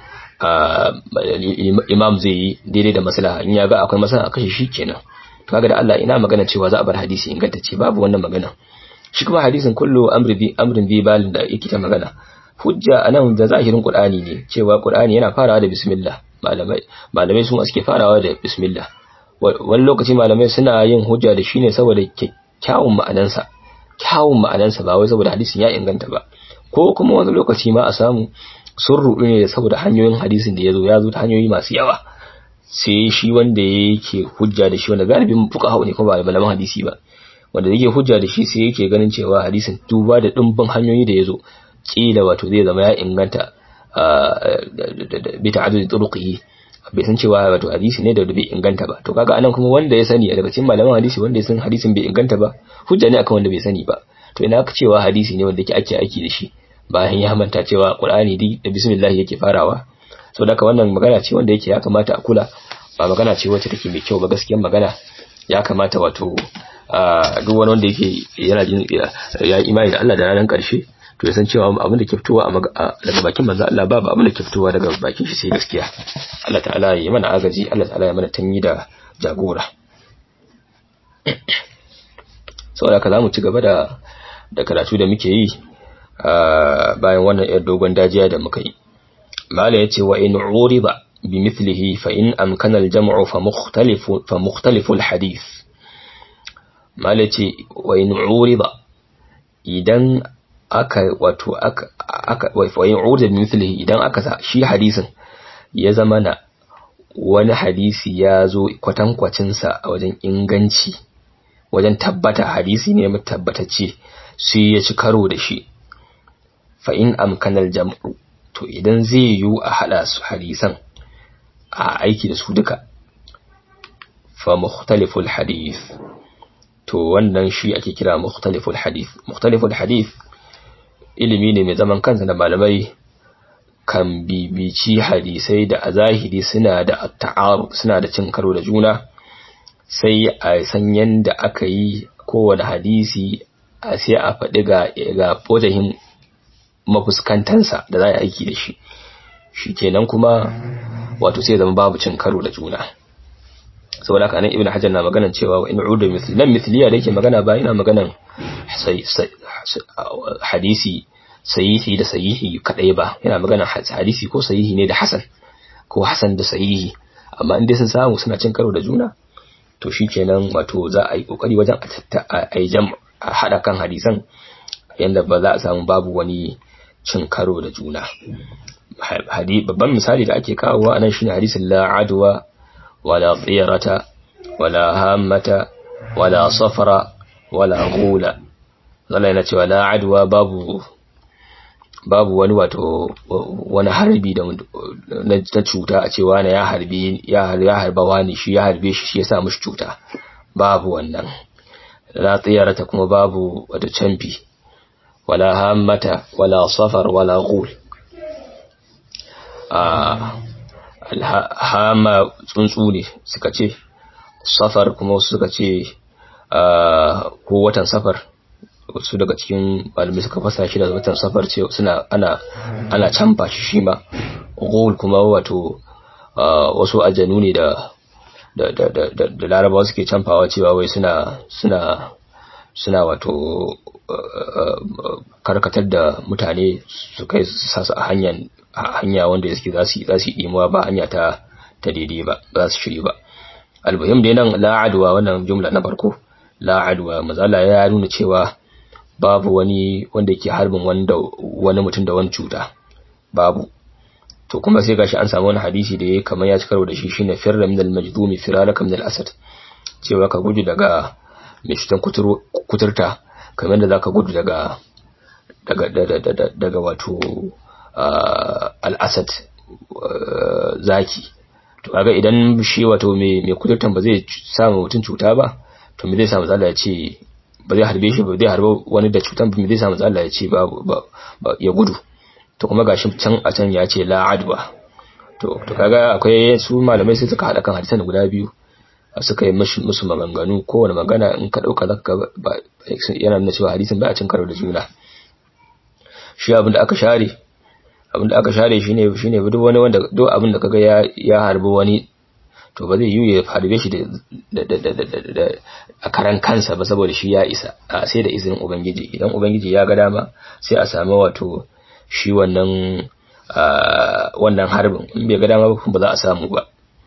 imam zai yi daidai da maslaha in ya ga akwai maslaha a kashe shi kenan to kaga da Allah ina magana cewa za a bar hadisi ingantacce babu wannan magana shi kuma hadisin kullu amri bi amrin bi balin da yake ta magana hujja anan da zahirin qur'ani ne cewa qur'ani yana farawa da bismillah malamai malamai su suke farawa da bismillah wani lokaci malamai suna yin hujja da shi ne saboda kyawun ma'anansa kyawun ma'anansa ba wai saboda hadisin ya inganta ba ko kuma wani lokaci ma a samu sun rudu ne saboda hanyoyin hadisin da ya zo ya zo ta hanyoyi masu yawa sai shi wanda yake hujja da shi wanda galibin fuka hau ne kuma ba malaman hadisi ba wanda yake hujja da shi sai yake ganin cewa hadisin duba da dimbin hanyoyi da ya zo kila wato zai zama ya inganta bi ta'addudi turuqihi bai san cewa wato hadisi ne da bai inganta ba to kaga anan kuma wanda ya sani daga cikin malaman hadisi wanda ya san hadisin bai inganta ba hujja ne akan wanda bai sani ba to ina ka cewa hadisi ne wanda yake ake aiki da shi bayan ya manta cewa qur'ani di da bismillah yake farawa saboda haka wannan magana ce wanda yake ya kamata a kula ba magana ce wacce take mai kyau ba gaskiyar magana ya kamata wato duk wani wanda yake yana jin ya imani da Allah da ranar karshe to ya san cewa abin da ke fitowa daga bakin manzo Allah babu abin da ke fitowa daga bakin shi sai gaskiya Allah ta'ala ya mana agaji Allah ta'ala ya mana tanyi da jagora saboda haka zamu ci gaba da da karatu da muke yi bayan wannan yar dogon dajiya da muka yi mala yace wa in urida bimithlihi fa in amkana al-jam'u fa mukhtalifu fa mukhtalifu al-hadith mala yace wa in urida idan aka wato aka aka wayin urda mithlihi idan aka sa shi hadisin ya zama na wani hadisi ya zo kwatankwacinsa a wajen inganci wajen tabbata hadisi ne tabbatacce sai ya ci karo da shi fa in amkanal jam'u to idan zai yiwu a hada su hadisan a aiki da su duka fa mukhtaliful hadith to wannan shi ake kira mukhtaliful hadith mukhtaliful hadith ilimi ne mai zaman kansa da malamai kan bibici hadisai da a zahiri suna da ta'aru suna da cin karo da juna sai a san yanda aka yi kowane hadisi a sai a faɗi ga ga wajahin mafuskantansa da za a aiki da shi shi kenan kuma wato sai zama babu cin karo da juna saboda haka nan ibn hajar na maganan cewa wa in uda misli nan misliya da yake magana ba yana maganan hadisi sahihi da sahihi kadai ba yana maganan hadisi ko sahihi ne da hasan ko hasan da sahihi amma in dai sun samu suna cin karo da juna to shikenan wato za a yi kokari wajen a yi jam a hada kan hadisan yanda ba za a samu babu wani cin karo da juna babban misali da ake kawowa anan shine hadisin la adwa wala tsirata wala hammata wala safara wala ghula zalla yana cewa la adwa babu babu wani wato wani harbi da na cuta a cewa na ya harbi ya harba wani shi ya harbe shi shi ya sa mishi cuta babu wannan la tsirata kuma babu wata canfi wala hammata wala safar wala ghul hama tsuntsu ne suka ce safar kuma wasu suka ce ko watan safar wasu daga cikin malamai suka fasa shi da watan safar ce suna ana ana canfa shi shi ma ghul kuma wato wasu ajanu ne da da da da da larabawa suke canfawa cewa wai suna suna suna wato karkatar da mutane su kai sasu a hanyar hanya wanda suke za su za su imuwa ba hanya ta ta daidai ba za su shiri ba almuhim dai nan la adwa wannan jumla na farko la adwa mazala ya nuna cewa babu wani wanda yake harbin wanda wani mutum da wani cuta babu to kuma sai gashi an samu wani hadisi da yayi kamar ya ci karo da shi shine firra min al-majdumi firalaka min al-asad cewa ka gudu daga mai cutan kuturta kamar da zaka gudu daga daga daga wato al-asad zaki to kaga idan shi wato mai mai kuturtan ba zai samu mutum cuta ba to me zai samu zalla ya ce ba zai harbe shi ba zai harbe wani da cutan ba me zai samu zalla ya ce ba ya gudu to kuma gashi can a can ya ce la adwa to to kaga akwai su malamai sai suka hada kan hadisan guda biyu suka yi musu maganganu kowane magana in ka dauka zaka ba yana nuna cewa hadisin ba a cin karo da juna shi abin da aka share abin da aka share shine shine duk wani wanda duk abin da kaga ya ya harbi wani to ba zai yi ya harbe shi da da a karan kansa ba saboda shi ya isa sai da izinin ubangiji idan ubangiji ya ga dama sai a samu wato shi wannan wannan harbin in bai ga dama ba za a samu ba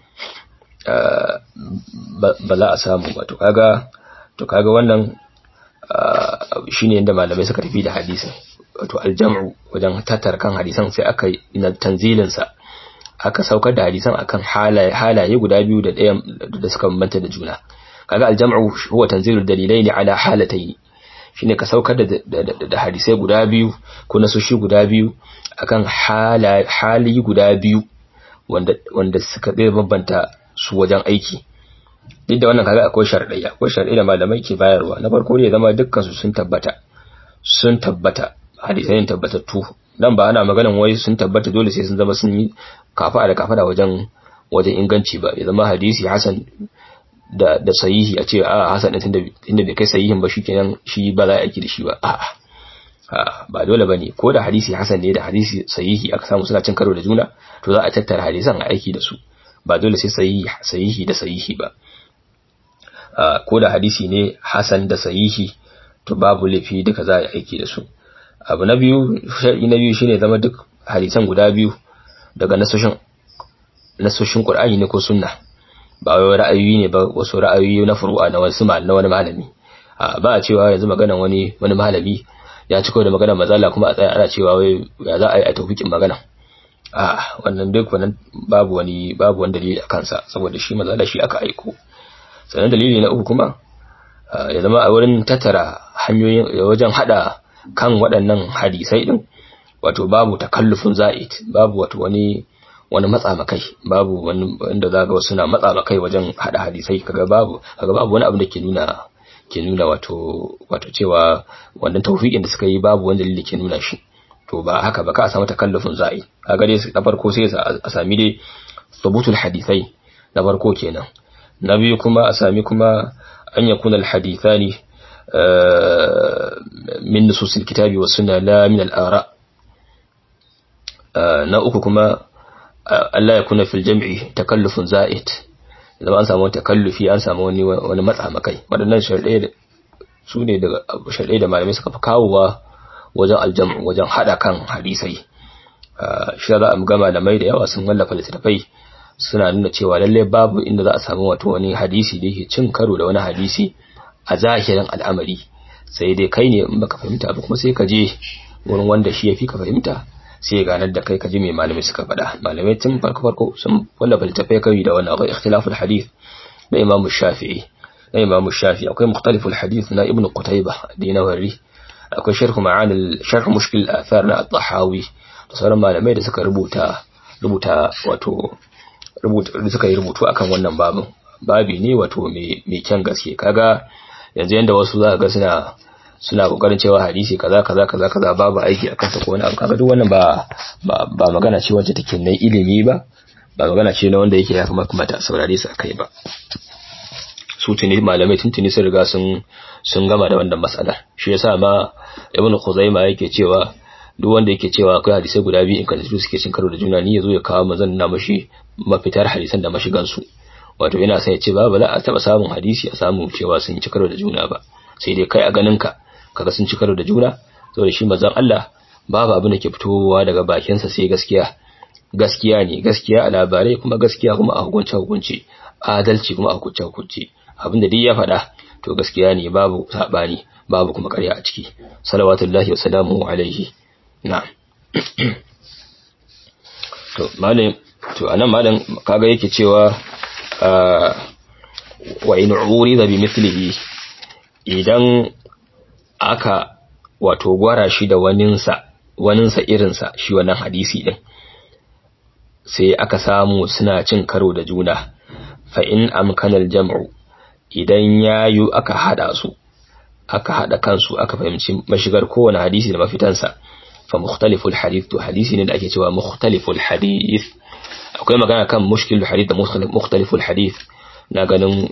ba za a samu ba to kaga to kaga wannan shine yadda malamai suka tafi da hadisin wato aljam'u wajen tattara kan hadisan sai aka yi na tanzilin sa aka saukar da hadisan akan halaye halaye guda biyu da ɗaya da suka bambanta da juna kaga aljam'u huwa tanzilul dalilaini ala halatayn shine ka saukar da da hadisai guda biyu ko nasoshi guda biyu akan hali guda biyu wanda wanda suka zai bambanta su wajen aiki duk da wannan kaga akwai sharɗai akwai sharɗai da malamai ke bayarwa na farko ne zama dukkan su sun tabbata sun tabbata hadisai ne tabbatattu dan ba ana maganan wai sun tabbata dole sai sun zama sun yi kafa da kafa da wajen wajen inganci ba ya zama hadisi hasan da da sahihi a ce a hasan din tunda inda bai kai sahihin ba shikenan shi ba za a aiki da shi ba a'a ba dole bane ko da hadisi hasan ne da hadisi sahihi aka samu suna cin karo da juna to za a tattara hadisan a aiki da su ba dole sai sahihi sahihi da sahihi ba ko da hadisi ne hasan da sahihi to babu laifi duka za a aiki da su abu na biyu shar'i na biyu shine zama duk hadisan guda biyu daga nasoshin nasoshin Qur'ani ne ko sunna ba wai ra'ayoyi ne ba wasu ra'ayoyi na furu'a na wasu na wani malami ba a cewa yanzu maganan wani wani malami ya ci da maganar mazala kuma a tsaya ana cewa wai ya za a yi a tawfikin magana a wannan duk wannan babu wani babu wani dalili a kansa saboda shi manzo Allah shi aka aiko sannan dalili na uku kuma ya zama a wurin tattara hanyoyin wajen hada kan waɗannan hadisai din wato babu takallufin za'id babu wato wani wani matsa makai babu wani wanda zaga wasu na matsa makai wajen hada hadisai kaga babu kaga babu wani abu da ke nuna ke nuna wato wato cewa wannan tawfiqin da suka yi babu wani dalili ke nuna shi to ba haka ba ka samu takallufin za'id kaga dai na farko sai a sami dai thubutul hadisai na farko kenan na biyu kuma a sami kuma an yakuna alhadithani min nusus alkitabi was sunna la min al-ara na uku kuma Allah ya kuna fil jam'i takallufun za'id idan an samu takallufi an samu wani wani matsa makai wadannan sharɗe su ne daga sharɗe da malamai suka fi kawowa wajen aljam'u wajen hada kan hadisai shi za a ga malamai da yawa sun wallafa littattafai suna nuna cewa lalle babu inda za a samu wato wani hadisi da yake cin karo da wani hadisi a zahirin al'amari sai dai kai ne in baka fahimta ba kuma sai ka je wurin wanda shi ya fi ka fahimta sai ya ganar da kai ka ji mai malamai suka faɗa malamai tun farko farko sun wallafa littattafai kai da wannan akwai ikhtilaful hadith na imamu shafi'i na imamu shafi'i akwai mukhtaliful hadith na ibnu qutayba dinawari akwai sharh ma'anil sharh mushkil athar na at-tahawi da sauran malamai da suka rubuta rubuta wato rubuta suka yi rubutu akan wannan babin babi ne wato mai kyan gaske kaga yanzu yanda wasu za ga suna suna kokarin cewa hadisi kaza kaza kaza kaza babu aiki akan sa ko wani abu kaga duk wannan ba ba magana ce wacce take nan ilimi ba ba magana ce na wanda yake ya kamata a saurare su akai ba su tuni malamai tuntuni sun riga sun sun gama da wannan matsalar shi yasa ma ibnu khuzaima yake cewa duk wanda yake cewa akwai hadisai guda biyu in kan suke cin karo da juna ni yazo ya kawo manzon na mashi mafitar hadisan da mashigan su wato yana sai ya ce ba bala a taba samun hadisi a samu cewa sun ci karo da juna ba sai dai kai a ganin ka kaga sun ci karo da juna saboda shi manzon Allah babu abin da ke fitowa daga bakin sa sai gaskiya gaskiya ne gaskiya a labarai kuma gaskiya kuma a hukunce hukunce adalci kuma a hukunce hukunce abin da duk ya faɗa to gaskiya ne babu sabani babu kuma ƙarya a ciki salawatullahi wa salamuhu alaihi na'am to malam to anan malam kaga yake cewa wa in urida bi mithlihi idan aka wato gwara shi da waninsa waninsa irinsa shi wannan hadisi din sai aka samu suna cin karo da juna fa in amkana al-jam'u idan yayu aka hada su aka hada kansu aka fahimci mashigar kowane hadisi da mafitansa fa mukhtaliful hadith to hadisi ne da ake cewa mukhtaliful hadith akwai magana kan mushkilul hadith da mukhtaliful hadith na ganin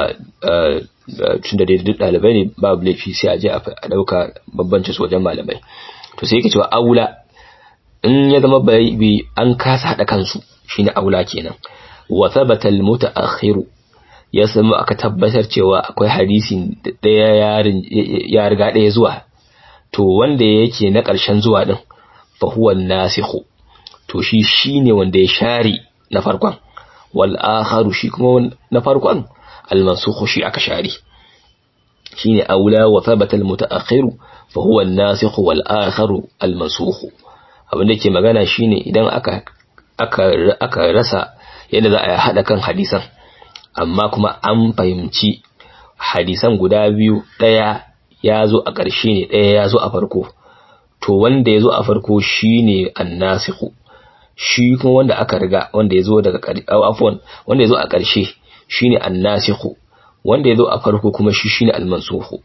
tun da duk dalibai ne babu laifi sai a je a dauka babbanci su wajen malamai to sai yake cewa aula in ya zama bai an kasa hada kansu shine aula kenan wa thabata al mutaakhiru ya samu aka tabbatar cewa akwai hadisin daya ya riga daya zuwa to wanda yake na ƙarshen zuwa din fa huwa nasikhu to shi shine wanda ya share na farkon wal akharu shi kuma na farkon al mansukhu shi aka share shine aula wa thabata al mutaakhiru fa huwa an nasikhu wal akharu al mansukhu abin da ke magana shine idan aka aka aka rasa yadda za a hada kan hadisan amma kuma an fahimci hadisan guda biyu daya ya zo a ƙarshe ne ɗaya ya zo a farko to wanda ya zo a farko shi ne annasihu shi kuma wanda aka riga wanda ya zo daga afwan wanda ya zo a ƙarshe shi ne annasihu wanda ya zo a farko kuma shi shi ne almansuhu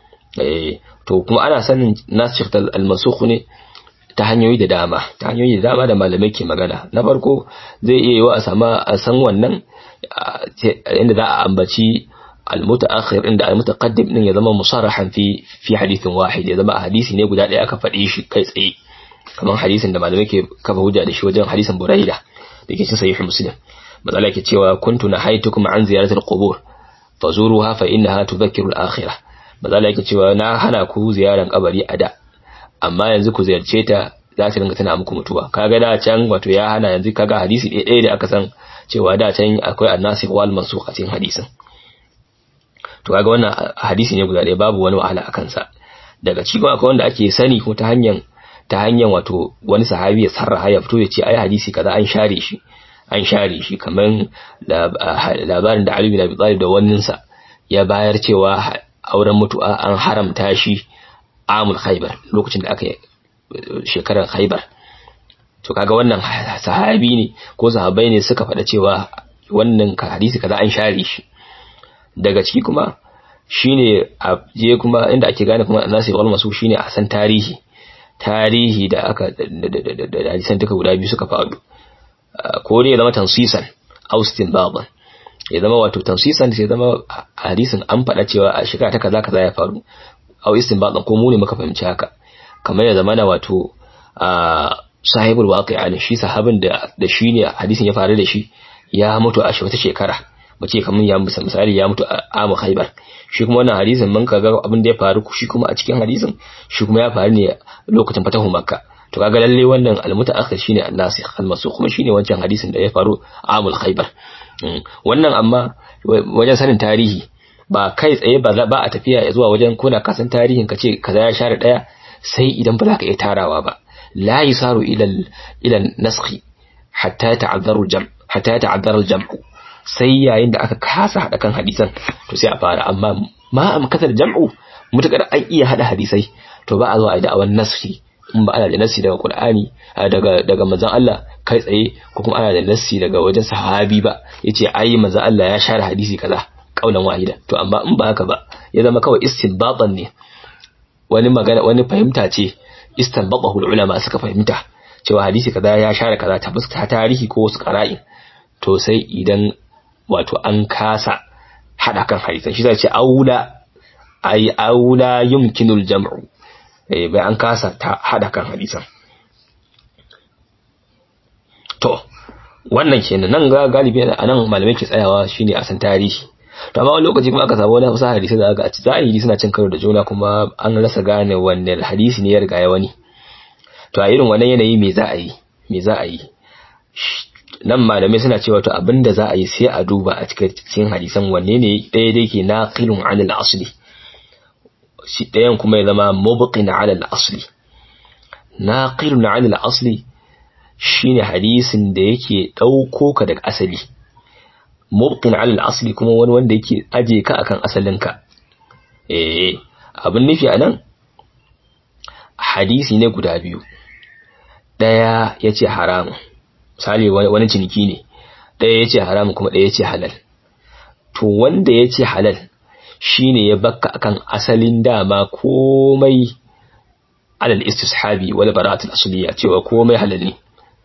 to kuma ana sanin nasikh da almansuhu ne ta hanyoyi da dama ta hanyoyi da dama da malamai ke magana na farko zai iya yiwa a sama a san wannan inda za a ambaci المتأخر عند المتقدم din ya zama musarrahan fi fi hadithin wahid ya zama hadisi ne guda ɗaya aka faɗe shi kai tsaye kamar hadisin da malamai ke kafa hujja da shi wajen hadisin Buraida da ke cikin sahih Muslim matsala ke cewa kuntu nahaitukum an ziyaratil qubur fazuruha fa innaha tudhakkiru al-akhirah matsala yake cewa na hana ku ziyaran kabari a da amma yanzu ku ziyarce ta za ta dinga tana muku mutuwa kaga da can wato ya hana yanzu kaga hadisi ɗaya da aka san cewa da can akwai annasi wal mansukh a cikin hadisin to kaga wannan hadisi ne guda ɗaya babu wani wahala akan sa daga cikin akwai wanda ake sani ko ta hanyar ta hanyar wato wani sahabi ya sarraha ya fito ya ce ai hadisi kaza an share shi an share shi kamar labarin da Ali bin Abi Talib da waninsa ya bayar cewa auren mutu'a an haramta shi amul khaybar lokacin da aka shekarar khaybar to kaga wannan sahabi ne ko sahabbai ne suka faɗa cewa wannan hadisi kaza an share shi daga ciki kuma shine a je kuma inda ake gane kuma nasi wal masu shine a san tarihi tarihi da aka da hadisan duka guda biyu suka faɗo ko dai ya zama tansisan austin baban ya zama wato tansisan sai zama hadisin an faɗa cewa a shekara ta kaza kaza ya faru au istinbadan ko mu ne muka fahimci haka kamar ya zama na wato sahibul waqi'a ne shi sahabin da da shi ne hadisin ya faru da shi ya mutu a wata shekara mace kamar ya misali ya mutu a amu khaybar shi kuma wannan hadisin mun kaga abin da ya faru shi kuma a cikin hadisin shi kuma ya faru ne lokacin fatahu makka to kaga lalle wannan almutaakhir shine an-nasikh al-mansukh kuma shine wancan hadisin da ya faru a amul khaybar wannan amma wajen sanin tarihi ba kai tsaye ba ba a tafiya zuwa wajen kuna kasan tarihin kace kaza ya share daya sai idan ba za ka iya tarawa ba la yusaru ila ila naskhi hatta ta'azzaru jam hatta ta'azzaru al-jam sai yayin da aka kasa hada kan hadisan to sai a fara amma ma am kasar jam'u mutakar an iya hada hadisai to ba a zo a da awan naskhi in ba ana da nassi daga Qur'ani daga daga manzon Allah kai tsaye ko kuma ana da nassi daga wajen sahabi ba yace ai manzon Allah ya share hadisi kaza kaulan wahida to amma in ba haka ba ya zama kawai istinbatan ne wani magana wani fahimta ce istanbatahu ulama suka fahimta cewa hadisi kaza ya share kaza ta fuska tarihi ko wasu qara'in to sai idan wato an kasa hada kan hadisan shi zai ce aula ai aula yumkinul jam'u eh bai an kasa ta hada kan hadisan to wannan kenan nan ga galibi anan malamai ke tsayawa shine a san tarihi to amma wani lokaci kuma aka samu wani wasu hadisi da aka zahiri suna cin karo da juna kuma an rasa gane wanne hadisi ne ya riga ya wani to a irin wannan yanayi me za a yi me za a yi nan malamai suna cewa to abinda za a yi sai a duba a cikin hadisan wanne ne ɗaya da yake naqilun anil asli shi ɗayan kuma ya zama mubqin ala al-asli naqilun ala al-asli shine hadisin da yake ɗauko ka daga asali mubqin ala al-asli kuma wani wanda yake aje ka akan asalinka eh abin nufi anan hadisi ne guda biyu daya yace haram misali wani ciniki ne daya yace haram kuma daya yace halal to wanda yace halal shine ya bakka akan asalin dama komai alal istishabi wal bara'atul asliya cewa komai halal ne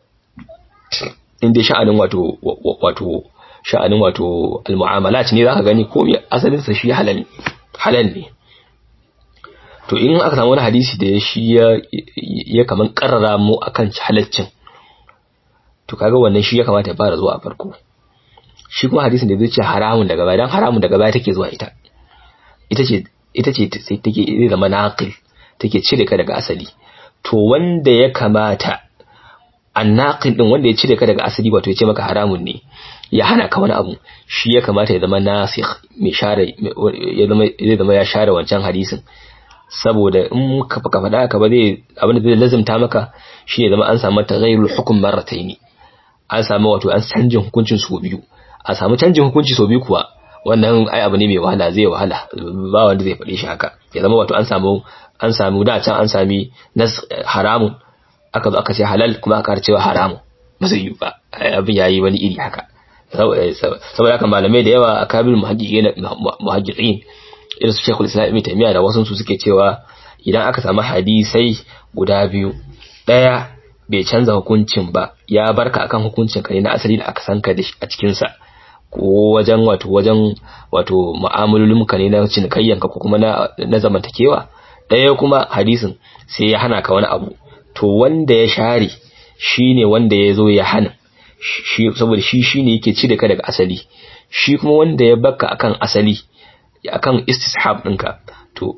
inda sha'anin wato wato sha'anin wato al-mu'amalat ne zaka gani komai asalin sa shi halal halal ne to in aka samu wani hadisi da shi ya ya kaman karrara mu akan halaccin to kaga wannan shi ya kamata ya fara zuwa a farko shi kuma hadisin da zai ce haramun daga baya dan haramun daga baya take zuwa ita ita ce ita ce sai take zai zama naqil take cire ka daga asali to wanda ya kamata annaqil din wanda ya cire ka daga asali wato ya ce maka haramun ne ya hana ka wani abu shi ya kamata ya zama nasikh mai share ya zama zai zama ya share wancan hadisin saboda in ka ka faɗa ka ba zai abin da zai lazimta maka shi ne zama an samu taghayyurul hukm marrataini an samu wato an canjin hukuncin su biyu a samu canjin hukunci sau biyu kuwa wannan ai abu ne mai wahala zai wahala ba wanda zai faɗe shi haka ya zama wato an samu an samu da can an sami nas haramun aka zo aka ce halal kuma aka cewa haramun ba zai yi ba abin yayi wani iri haka saboda haka malamai da yawa a kabil muhajjirin irin su shekul islam ibn taymiya da wasu su suke cewa idan aka samu hadisai guda biyu daya bai canza hukuncin ba ya barka akan hukuncin ka ne na asali da aka san ka a cikin sa ko wajen wato wajen wato mu'amalolin ka ne na cinikayyan ka ko kuma na na zamantakewa daya kuma hadisin sai ya hana ka wani abu to wanda ya share shine wanda ya zo ya hana shi saboda shi shine yake cire ka daga asali shi kuma wanda ya baka akan asali akan istishab ɗinka to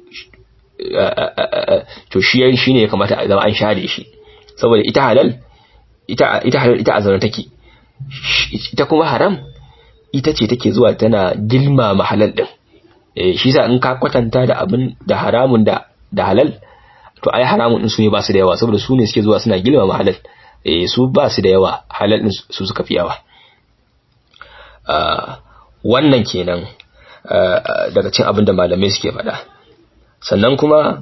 to shi shine ya kamata a zama an share shi saboda ita halal ita ita halal ita azana take ita kuma haram ita ce take zuwa tana gilma mahalal din eh shi sa in ka kwatanta da abin da haramun da da halal to ai haramun din su ne ba su da yawa saboda su ne suke zuwa suna girmama halal eh su ba su da yawa halal din su suka fi yawa wannan kenan daga cin abin da malamai suke faɗa sannan kuma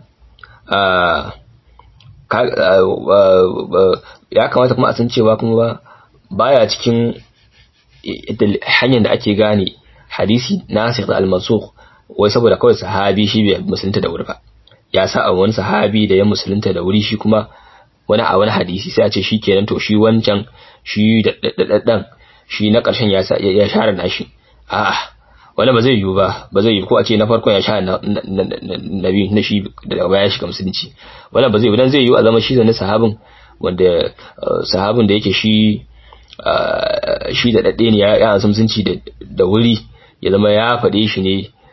ya kamata kuma a san cewa kuma baya cikin hanyar da ake gane hadisi nasikh al-mansukh wai saboda kawai sahabi shi bai musulunta da wuri ba ya sa a wani sahabi da ya musulunta da wuri shi kuma wani a wani hadisi sai a ce shi kenan to shi wancan shi da daddan shi na ƙarshen ya ya share nashi a'a wani ba zai yiwu ba ba zai yiwu ko a ce na farkon ya share na biyu na shi daga baya shiga musulunci wani ba zai yiwu dan zai yiwu a zama shi da sahabin wanda sahabin da yake shi shi da dadde ne ya ansa musulunci da wuri ya zama ya faɗe shi ne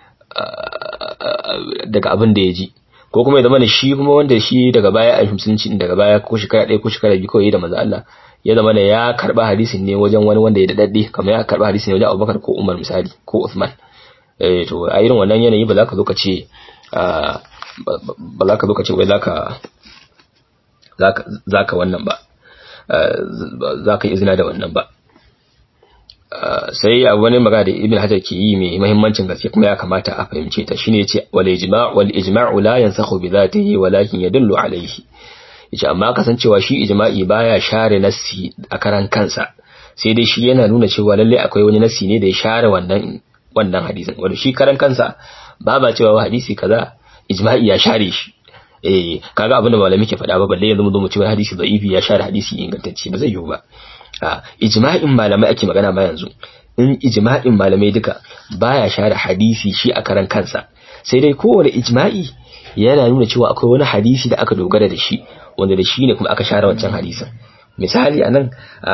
daga abin da ya ji ko kuma ya zama da shi kuma wanda shi daga baya a musulunci daga baya ko shekara ɗaya ko shekara biyu kawai da manzo Allah ya zama da ya karba hadisin ne wajen wani wanda ya daɗaɗɗe kamar ya karba hadisin ne wajen Abubakar ko Umar misali ko Uthman eh to a irin wannan yanayi ba za ka zo ka ce ba za ka zo ka ce wai za ka za ka wannan ba za ka yi izina da wannan ba sai a wani magana da ibn hajar ke yi mai muhimmancin gaske kuma ya kamata a fahimce ta shine yace wal ijma' wal ijma'u la yansakhu bi dhatihi walakin yadullu alayhi yace amma kasancewa shi ijma'i baya share nassi a karan kansa sai dai shi yana nuna cewa lalle akwai wani nassi ne da ya share wannan wannan hadisin wanda shi karan kansa ba ba cewa hadisi kaza ijma'i ya share shi eh kaga abin da malami ke faɗa ba balle yanzu mu zo mu ce hadisi da'ifi ya share hadisi ingantacce ba zai yiwu ba a ijma'in malamai ake magana ma yanzu in ijma'in malamai duka baya share hadisi shi a karan kansa sai dai kowane ijma'i yana nuna cewa akwai wani hadisi da aka dogara da shi wanda da shi ne kuma aka share wancan hadisin misali anan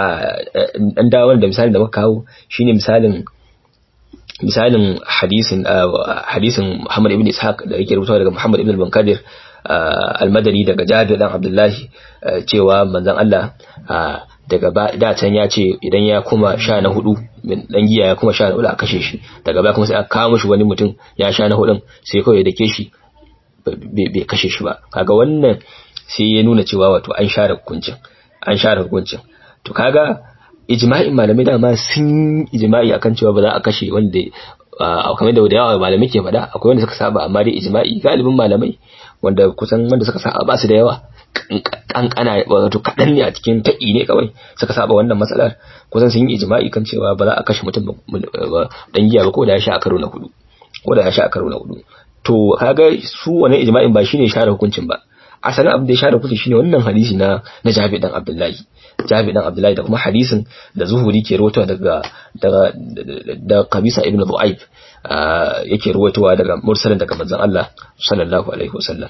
an dawo da misalin da muka kawo shine misalin misalin hadisin hadisin Muhammad ibn Ishaq da yake rubutawa daga Muhammad ibn al-Bankadir al-Madani daga Jabir dan Abdullahi cewa manzon Allah daga da can ya ce idan ya kuma sha na hudu dan giya ya kuma sha na hudu a kashe shi daga baya kuma sai aka kawo mishi wani mutum ya sha na hudun sai kawai ya dake shi bai kashe shi ba kaga wannan sai ya nuna cewa wato an share hukuncin an share hukuncin to kaga ijma'in malamai dama sun ijma'i akan cewa ba za a kashe wanda kamar da yawa malamai ke faɗa akwai wanda suka saba amma dai ijma'i galibin malamai wanda kusan wanda suka saba ba su da yawa kankana wato kaɗan ne a cikin taƙi ne kawai suka saba wannan matsalar kusan sun yi ijma'i kan cewa ba za a kashe mutum dan giya ba ko da ya sha a karo na hudu ko da ya sha a karo na hudu to kaga su wannan ijma'in ba shine share hukuncin ba asalin abin da ya share hukunci shine wannan hadisi na na Jabi dan Abdullahi Jabi dan Abdullahi da kuma hadisin da Zuhuri ke rawaitowa daga daga da Qabisa ibn Du'aib yake rawaitowa daga mursalin daga manzon Allah sallallahu alaihi wasallam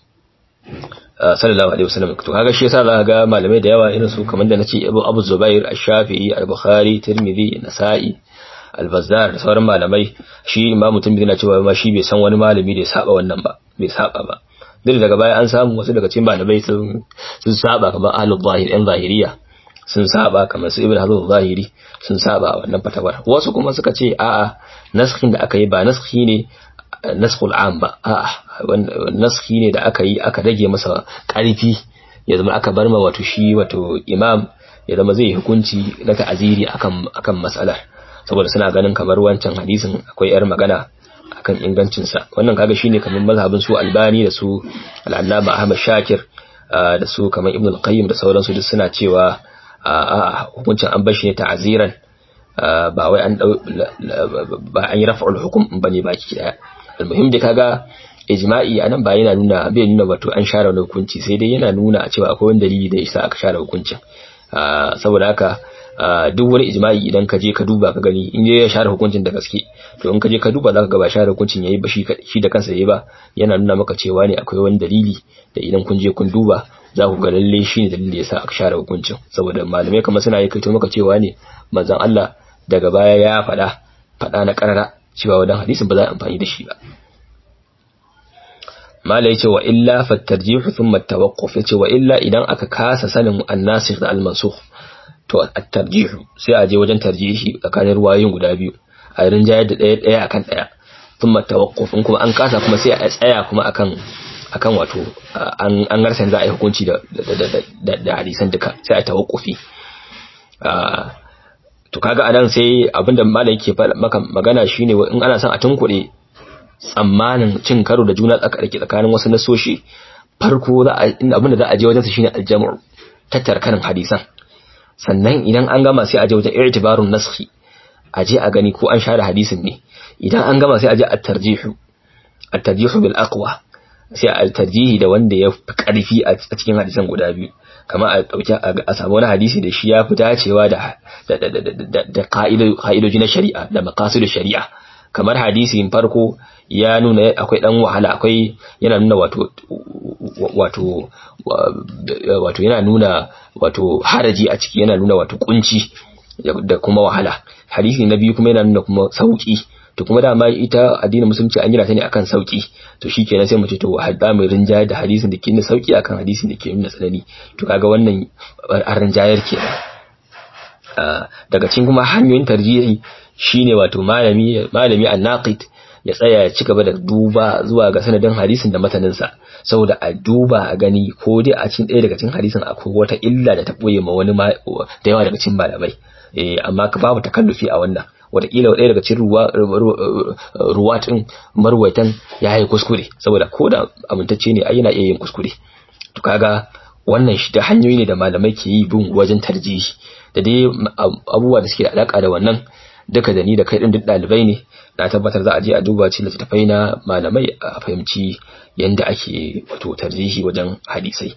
sallallahu alaihi wasallam to kaga shi yasa zaka ga malamai da yawa irin su kamar da nace Abu Abu Zubair Ash-Shafi'i Al-Bukhari Tirmidhi Nasa'i Al-Bazzar da sauran malamai shi Imam Tirmidhi na cewa ma shi bai san wani malami da ya saba wannan ba bai saba ba duk daga baya an samu wasu daga cikin malamai sun sun saba kamar Ahlul Zahir ɗan Zahiriya sun saba kamar su Ibn Hazm Zahiri sun saba wannan fatawar wasu kuma suka ce a'a naskhin da aka yi ba naskhi ne naskhul am ba a'a naskhi ne da aka yi aka rage masa ƙarfi ya zama aka bar ma wato shi wato imam ya zama zai hukunci na ta'aziri akan akan mas'alar saboda suna ganin kamar wancan hadisin akwai yar magana akan ingancinsa wannan kaga shine kamar mazhabin su albani da su al-allama ahmad shakir da su kamar ibn al-qayyim da sauransu duk suna cewa a hukuncin an bashi ne ta'aziran ba wai an ba an yi rafa'ul hukum bane baki daya almuhim da kaga ijma'i anan ba yana nuna bai nuna wato an share wani hukunci sai dai yana nuna cewa akwai wani dalili da yasa aka share hukuncin saboda haka duk wani ijma'i idan ka je ka duba ka gani in ya share hukuncin da gaske to in ka je ka duba zaka ga ba share hukuncin yayi ba shi da kansa yayi ba yana nuna maka cewa ne akwai wani dalili da idan kun je kun duba za ku ga lalle shi ne dalilin da yasa aka share hukuncin saboda malamai kamar suna yi kaito maka cewa ne manzon Allah daga baya ya faɗa faɗa na karara cewa wadan hadisin ba za a amfani da shi ba mala yace wa illa fattarjihu thumma tawaqquf yace wa illa idan aka kasa sanin an-nasikh da al-mansukh to at-tarjihu sai a je wajen tarjihi tsakanin ruwayoyin guda biyu a rinjayar da ɗaya ɗaya akan ɗaya thumma tawaqquf in kuma an kasa kuma sai a tsaya kuma akan akan wato an an garsan za a yi hukunci da da da hadisan duka sai a tawakkufi to kaga anan sai abinda malam yake maka magana shine in ana son a tunkuɗe tsammanin cin karo da juna tsakarki tsakanin wasu nasoshi farko za a abinda za a je wajen sa shine aljamu tattara karin hadisan sannan idan an gama sai a je wajen i'tibarun naskhi a je a gani ko an share hadisin ne idan an gama sai a je at-tarjihu at-tarjihu bil aqwa sai a tarjihi da wanda ya fi karfi a cikin hadisan guda biyu kamar a dauki a samu wani hadisi da shi ya fi dacewa da da ka'idoji na shari'a da maqasidu shari'a kamar hadisin farko ya nuna akwai dan wahala akwai yana nuna wato wato wato yana nuna wato haraji a ciki yana nuna wato kunci da kuma wahala hadisi na biyu kuma yana nuna kuma sauki to kuma dama ita addinin musulunci an gina ta ne akan sauki to shikenan sai mu ce to hadda mai rinjayar da hadisin da ke nuna sauki akan hadisin da ke nuna tsanani to kaga wannan an rinjayar kenan daga cikin kuma hanyoyin tarjihi shine wato malami malami an-naqid ya tsaya ya ci gaba da duba zuwa ga sanadin hadisin da mataninsa saboda a duba a gani ko dai a cikin ɗaya daga cikin hadisin akwai wata illa da ta ɓoye ma wani da yawa daga cikin malamai eh amma ka babu takallufi a wannan wataƙila ɗaya daga cikin ruwa ruwa ɗin marwaitan ya yi kuskure saboda ko da amintacce ne ai yana iya yin kuskure to kaga wannan shi da hanyoyi ne da malamai ke yi bin wajen tarjihi da dai abubuwa da suke da alaka da wannan duka da ni da kai din duk dalibai ne na tabbatar za a je a duba cikin littattafai na malamai a fahimci yanda ake wato tarjihi wajen hadisai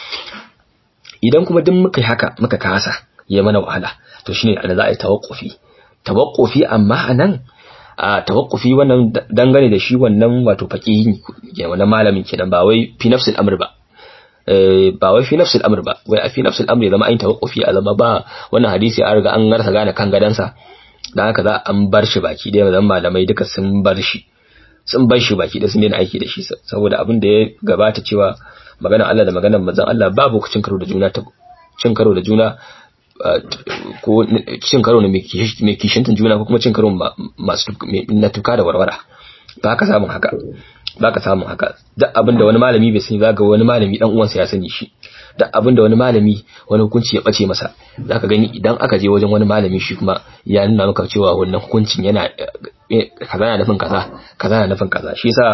idan kuma duk muka yi haka muka kasa ya mana wahala to shine ana za a yi tawakkufi tawakkufi amma anan a tawakkufi wannan dangane da shi wannan wato faqihi wannan malamin kenan ba wai fi nafsil amr ba ba wai fi nafsil amr ba wai a fi nafsil amr zama ayin tawakkufi a zama ba wannan hadisi an riga an garsa gane kan gadansa dan haka za an bar shi baki da zan malamai duka sun bar shi sun bar shi baki da sun daina aiki da shi saboda abin da ya gabata cewa magana Allah da maganar manzon Allah babu cin karo da juna cin karo da juna ko cin karo ne mai kishintan juna ko kuma cin karo masu na tuka da warwara ba ka samun haka ba ka samun haka duk abin da wani malami bai sani zaga wani malami dan uwansa ya sani shi duk abin da wani malami wani hukunci ya bace masa zaka gani idan aka je wajen wani malami shi kuma ya nuna maka cewa wannan hukuncin yana kaza na nufin kaza kaza na nufin kaza shi yasa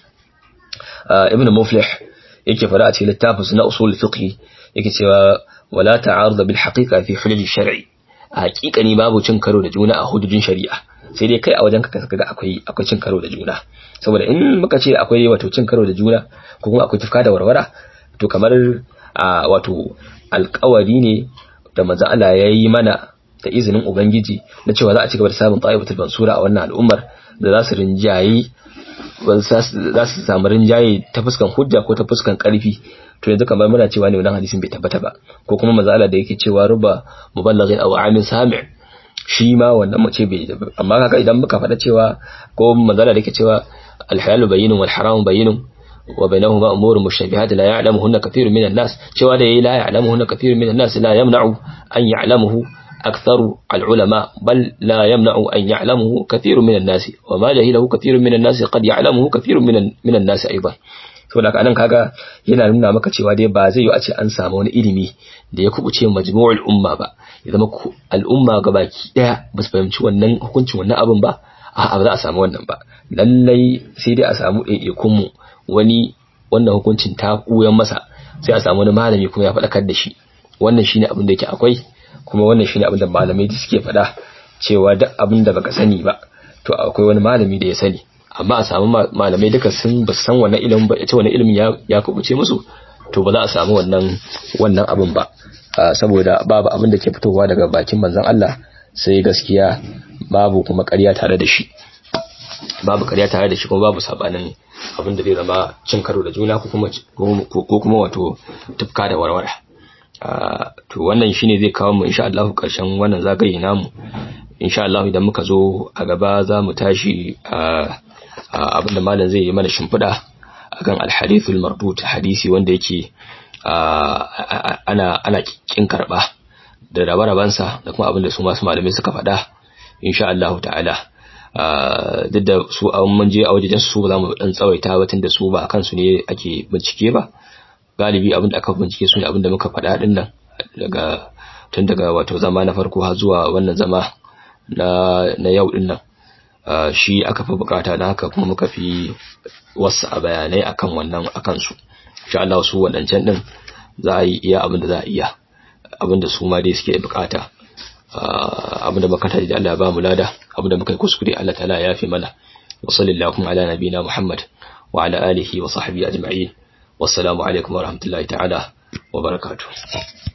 ibnu muflih yake fara a cikin littafin na usul fiqh yake cewa wala ta'arud bil haqiqa fi hulul shar'i a haƙiƙani babu cin karo da juna a hududin shari'a sai dai kai a wajen ka kaga akwai akwai cin karo da juna saboda in muka ce akwai wato cin karo da juna ko kuma akwai tufka da warwara to kamar a wato alƙawari ne da manzo Allah ya yi mana da izinin ubangiji na cewa za a ci gaba da samun ta'ibatul mansura a wannan al'ummar da za su rinjayi za su samu rinjaye ta fuskan hujja ko ta fuskan karfi to yanzu kamar muna cewa ne wannan hadisin bai tabbata ba ko kuma manzo Allah da yake cewa ruba muballighin aw amin sami' shi ma wannan mace bai amma kaga idan muka faɗa cewa ko manzo Allah da yake cewa al-halalu bayyinun wal haramu bayyinun wa bainahuma umurun mushtabihat la ya'lamuhunna kathirun minan nas cewa da yayi la ya'lamuhunna kathirun minan nas la yamna'u an ya'lamuhu أكثر العلماء بل لا يمنع أن يعلمه كثير من الناس وما جهله كثير من الناس قد يعلمه كثير من من الناس أيضا saboda anan kaga yana nuna maka cewa dai ba zai yi a ce an samu wani ilimi da ya kubuce majmu'ul umma ba ya zama al'umma gabaki daya ba su fahimci wannan hukuncin wannan abin ba a'a ba za a samu wannan ba lallai sai dai a samu ɗaiɗaikun mu wani wannan hukuncin ta kuyan masa sai a samu wani malami kuma ya faɗakar da shi wannan shine abin da yake akwai kuma wannan shine abin da malamai suke faɗa cewa duk abin da baka sani ba to akwai wani malami da ya sani amma a samu malamai duka sun ba san wannan ilimin ba ita wannan ilimin ya ya kubuce musu to ba za a samu wannan wannan abin ba saboda babu abin da ke fitowa daga bakin manzon Allah sai gaskiya babu kuma ƙarya tare da shi babu ƙarya tare da shi kuma babu sabanin abin da zai zama cin karo da juna ko kuma ko kuma wato tufka da warwara to wannan shine zai kawo mu insha Allah karshen wannan zagaye namu insha Allah idan muka zo a gaba za mu tashi abinda malam zai yi mana shimfiɗa akan alhadithul mardut hadisi wanda yake ana ana kin karba da rabe-rabensa da kuma abinda su masu malamai suka faɗa insha Allah ta'ala duk da su a mun je a wajen su ba za mu dan tsawaita ba tunda su ba akan su ne ake bincike ba galibi abin da aka bincike su ne abin da muka faɗa din nan daga tun daga wato zama na farko har zuwa wannan zama na na yau din nan shi aka fi bukata dan haka kuma muka fi wasu a bayanai akan wannan akan su insha Allah su wadancan din za a yi iya abin da za a iya abin da su ma dai suke bukata abin da muka taji da Allah ya ba mu lada abin da muka yi kuskure Allah ta'ala ya fi mana wa sallallahu ala nabina Muhammad wa ala alihi wa sahbihi ajma'in wassalamu alaikum wa rahmatullahi ta'ala wa barakatuh